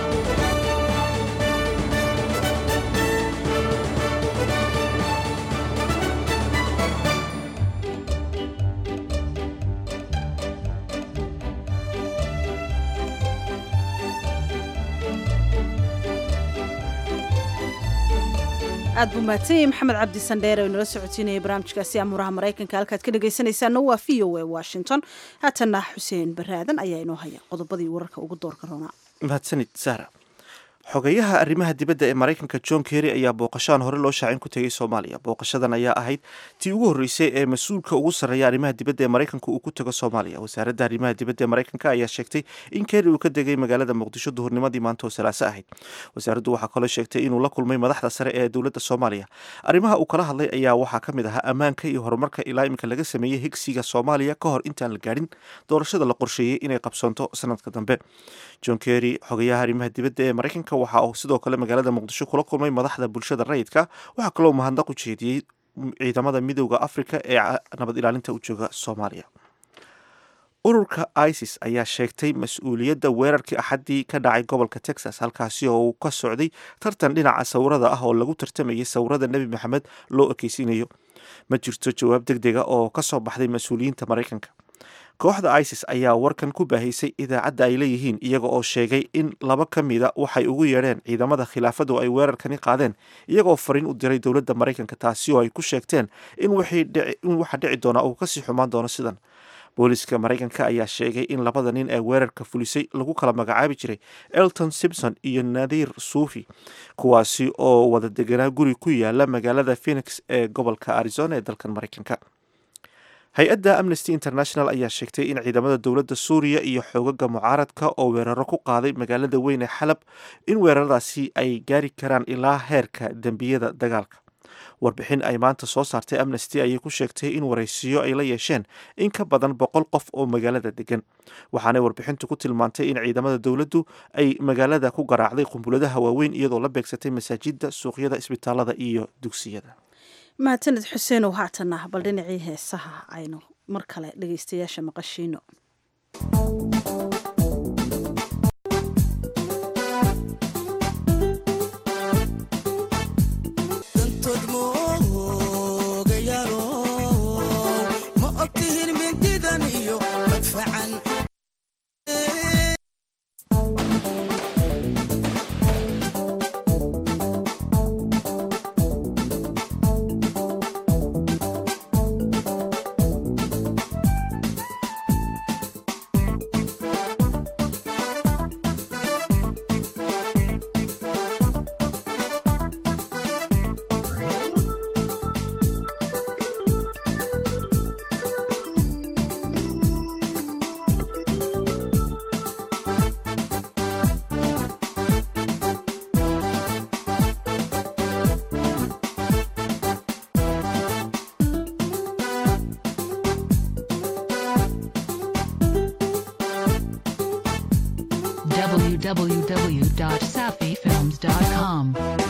S2: aad buu mahadsan yahay maxamed cabdi sandheer oo inala socodsiinaya barnaamijkaasi amuuraha maraykanka halkaad ka dhegaysanaysaana waa v o a washington haatanna xuseen baraadan ayaa inoo haya qodobadii wararka ugu doorka roonaa
S1: mahadsanid sara xogeyaha arrimaha dibadda ee maraykanka john kerry ayaa booqashaan hore loo shaacin ku tegay soomaaliya booqashadan ayaa ahayd tii ugu horreysay ee mas-uulka ugu sarreeya arrimaha dibadda ee maraykanka uu ku tago soomaaliya wasaaradda arrimaha dibadda ee maraykanka ayaa sheegtay in kerry uu ka degay magaalada muqdisho duhurnimadii maanta oo salaaso ahayd wasaaraddu waxaa kaloo sheegtay inuu la kulmay madaxda sare ee dowladda soomaaliya arrimaha uu kala hadlay ayaa waxaa ka mid ahaa ammaanka iyo horumarka ilaa iminka laga sameeyey higsiga soomaaliya ka hor intaan la gaadhin doorashada la qorsheeyey inay qabsoonto sanadka dambe john kerry xogeyaha arrimaha dibadda ee maraykanka waxa uu sidoo kale magaalada muqdisho kula kulmay madaxda bulshada rayidka waxaa kaloo mahadnaq u jeediyey ciidamada midooda afrika ee nabad ilaalinta u jooga soomaaliya ururka isis ayaa sheegtay mas-uuliyadda weerarkii axaddii ka dhacay gobolka texas halkaasi oo uu ka socday tartan dhinaca sawirada ah oo lagu tartamayay sawirada nebi maxamed loo ekeysiinayo ma jirto jawaab deg dega oo ka soo baxday mas-uuliyiinta maraykanka kooxda isis ayaa warkan ku baahaysay idaacadda ay leeyihiin iyaga oo sheegay in laba ka mida waxay ugu yeedheen ciidamada khilaafadu ay weerarkani qaadeen iyagoo fariin u diray dowladda maraykanka taasi oo ay ku sheegteen in waxa dhici doona uu kasii xumaan doono sidan booliska maraykanka ayaa sheegay in labada nin ee weerarka fulisay lagu kala magacaabi jiray elton simpson iyo nadiir suufi kuwaasi oo wada deganaa guri ku yaala magaalada phoenix ee gobolka arizona ee dalkan maraykanka hay-adda amnesty international ayaa sheegtay in ciidamada dowladda suuriya iyo xoogaga mucaaradka oo weeraro ku qaaday magaalada weyn ee xalab in weeraradaasi ay gaari karaan ilaa heerka dembiyada dagaalka warbixin ay maanta soo saartay amnesty ayay ku sheegtay in waraysiyo ay la yeesheen in ka badan boqol qof oo magaalada degan waxaanay warbixintu ku tilmaantay in ciidamada dowladdu ay magaalada ku garaacday qumbuladaha waaweyn iyadoo la beegsatay masaajidda suuqyada isbitaalada iyo dugsiyada
S2: mahadsaned xuseenow haatana bal dhinacii heesaha aynu mar kale dhegaystayaasha maqashiino
S5: www.safifilm VoiceOfAmericAT.com.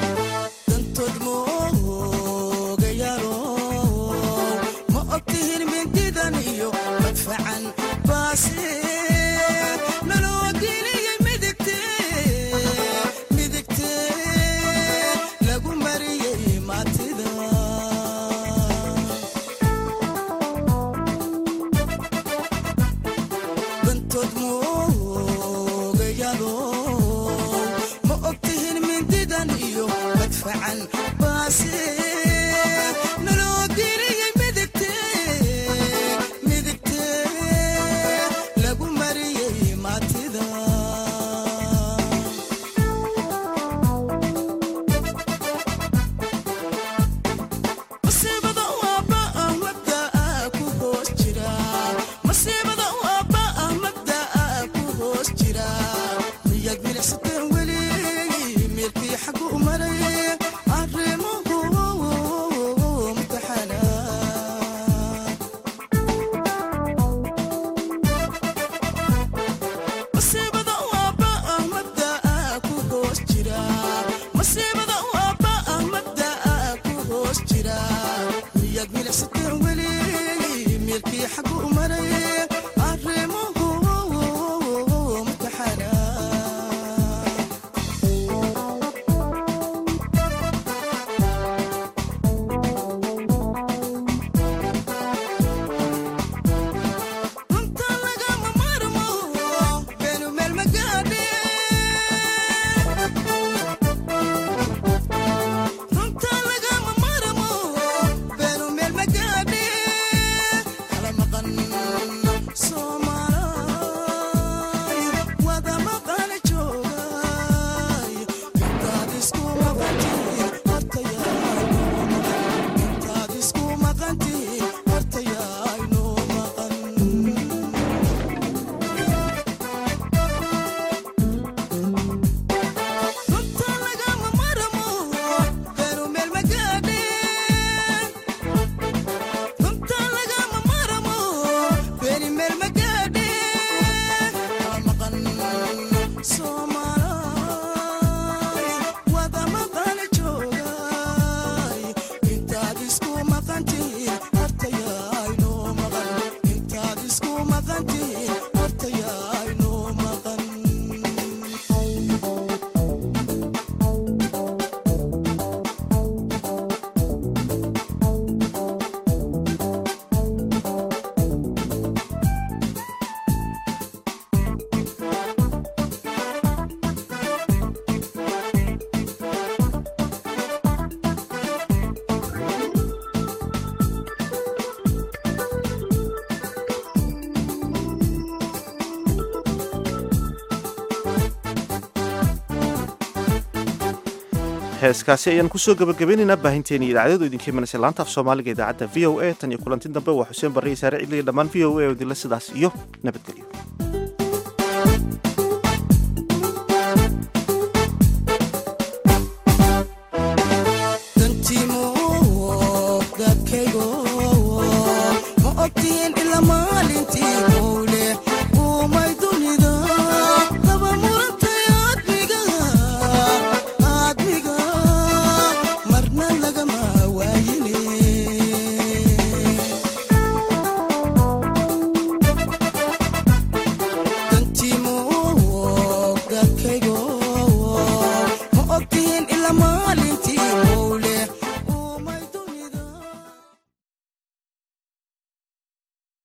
S1: heeskaasi ayaan kusoo gabagabaynaynaa baahinteeni idaacadadu idinka imanaysa laanta af soomaaliga idaacadda v o a tan iyo kulanti dambe waa xuseen barre iyo saare cidliga dhammaan v o a oo idinla sidaas iyo nabadgelyo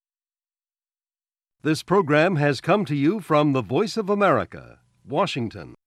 S22: This program has come to you from the Voice of America, Washington.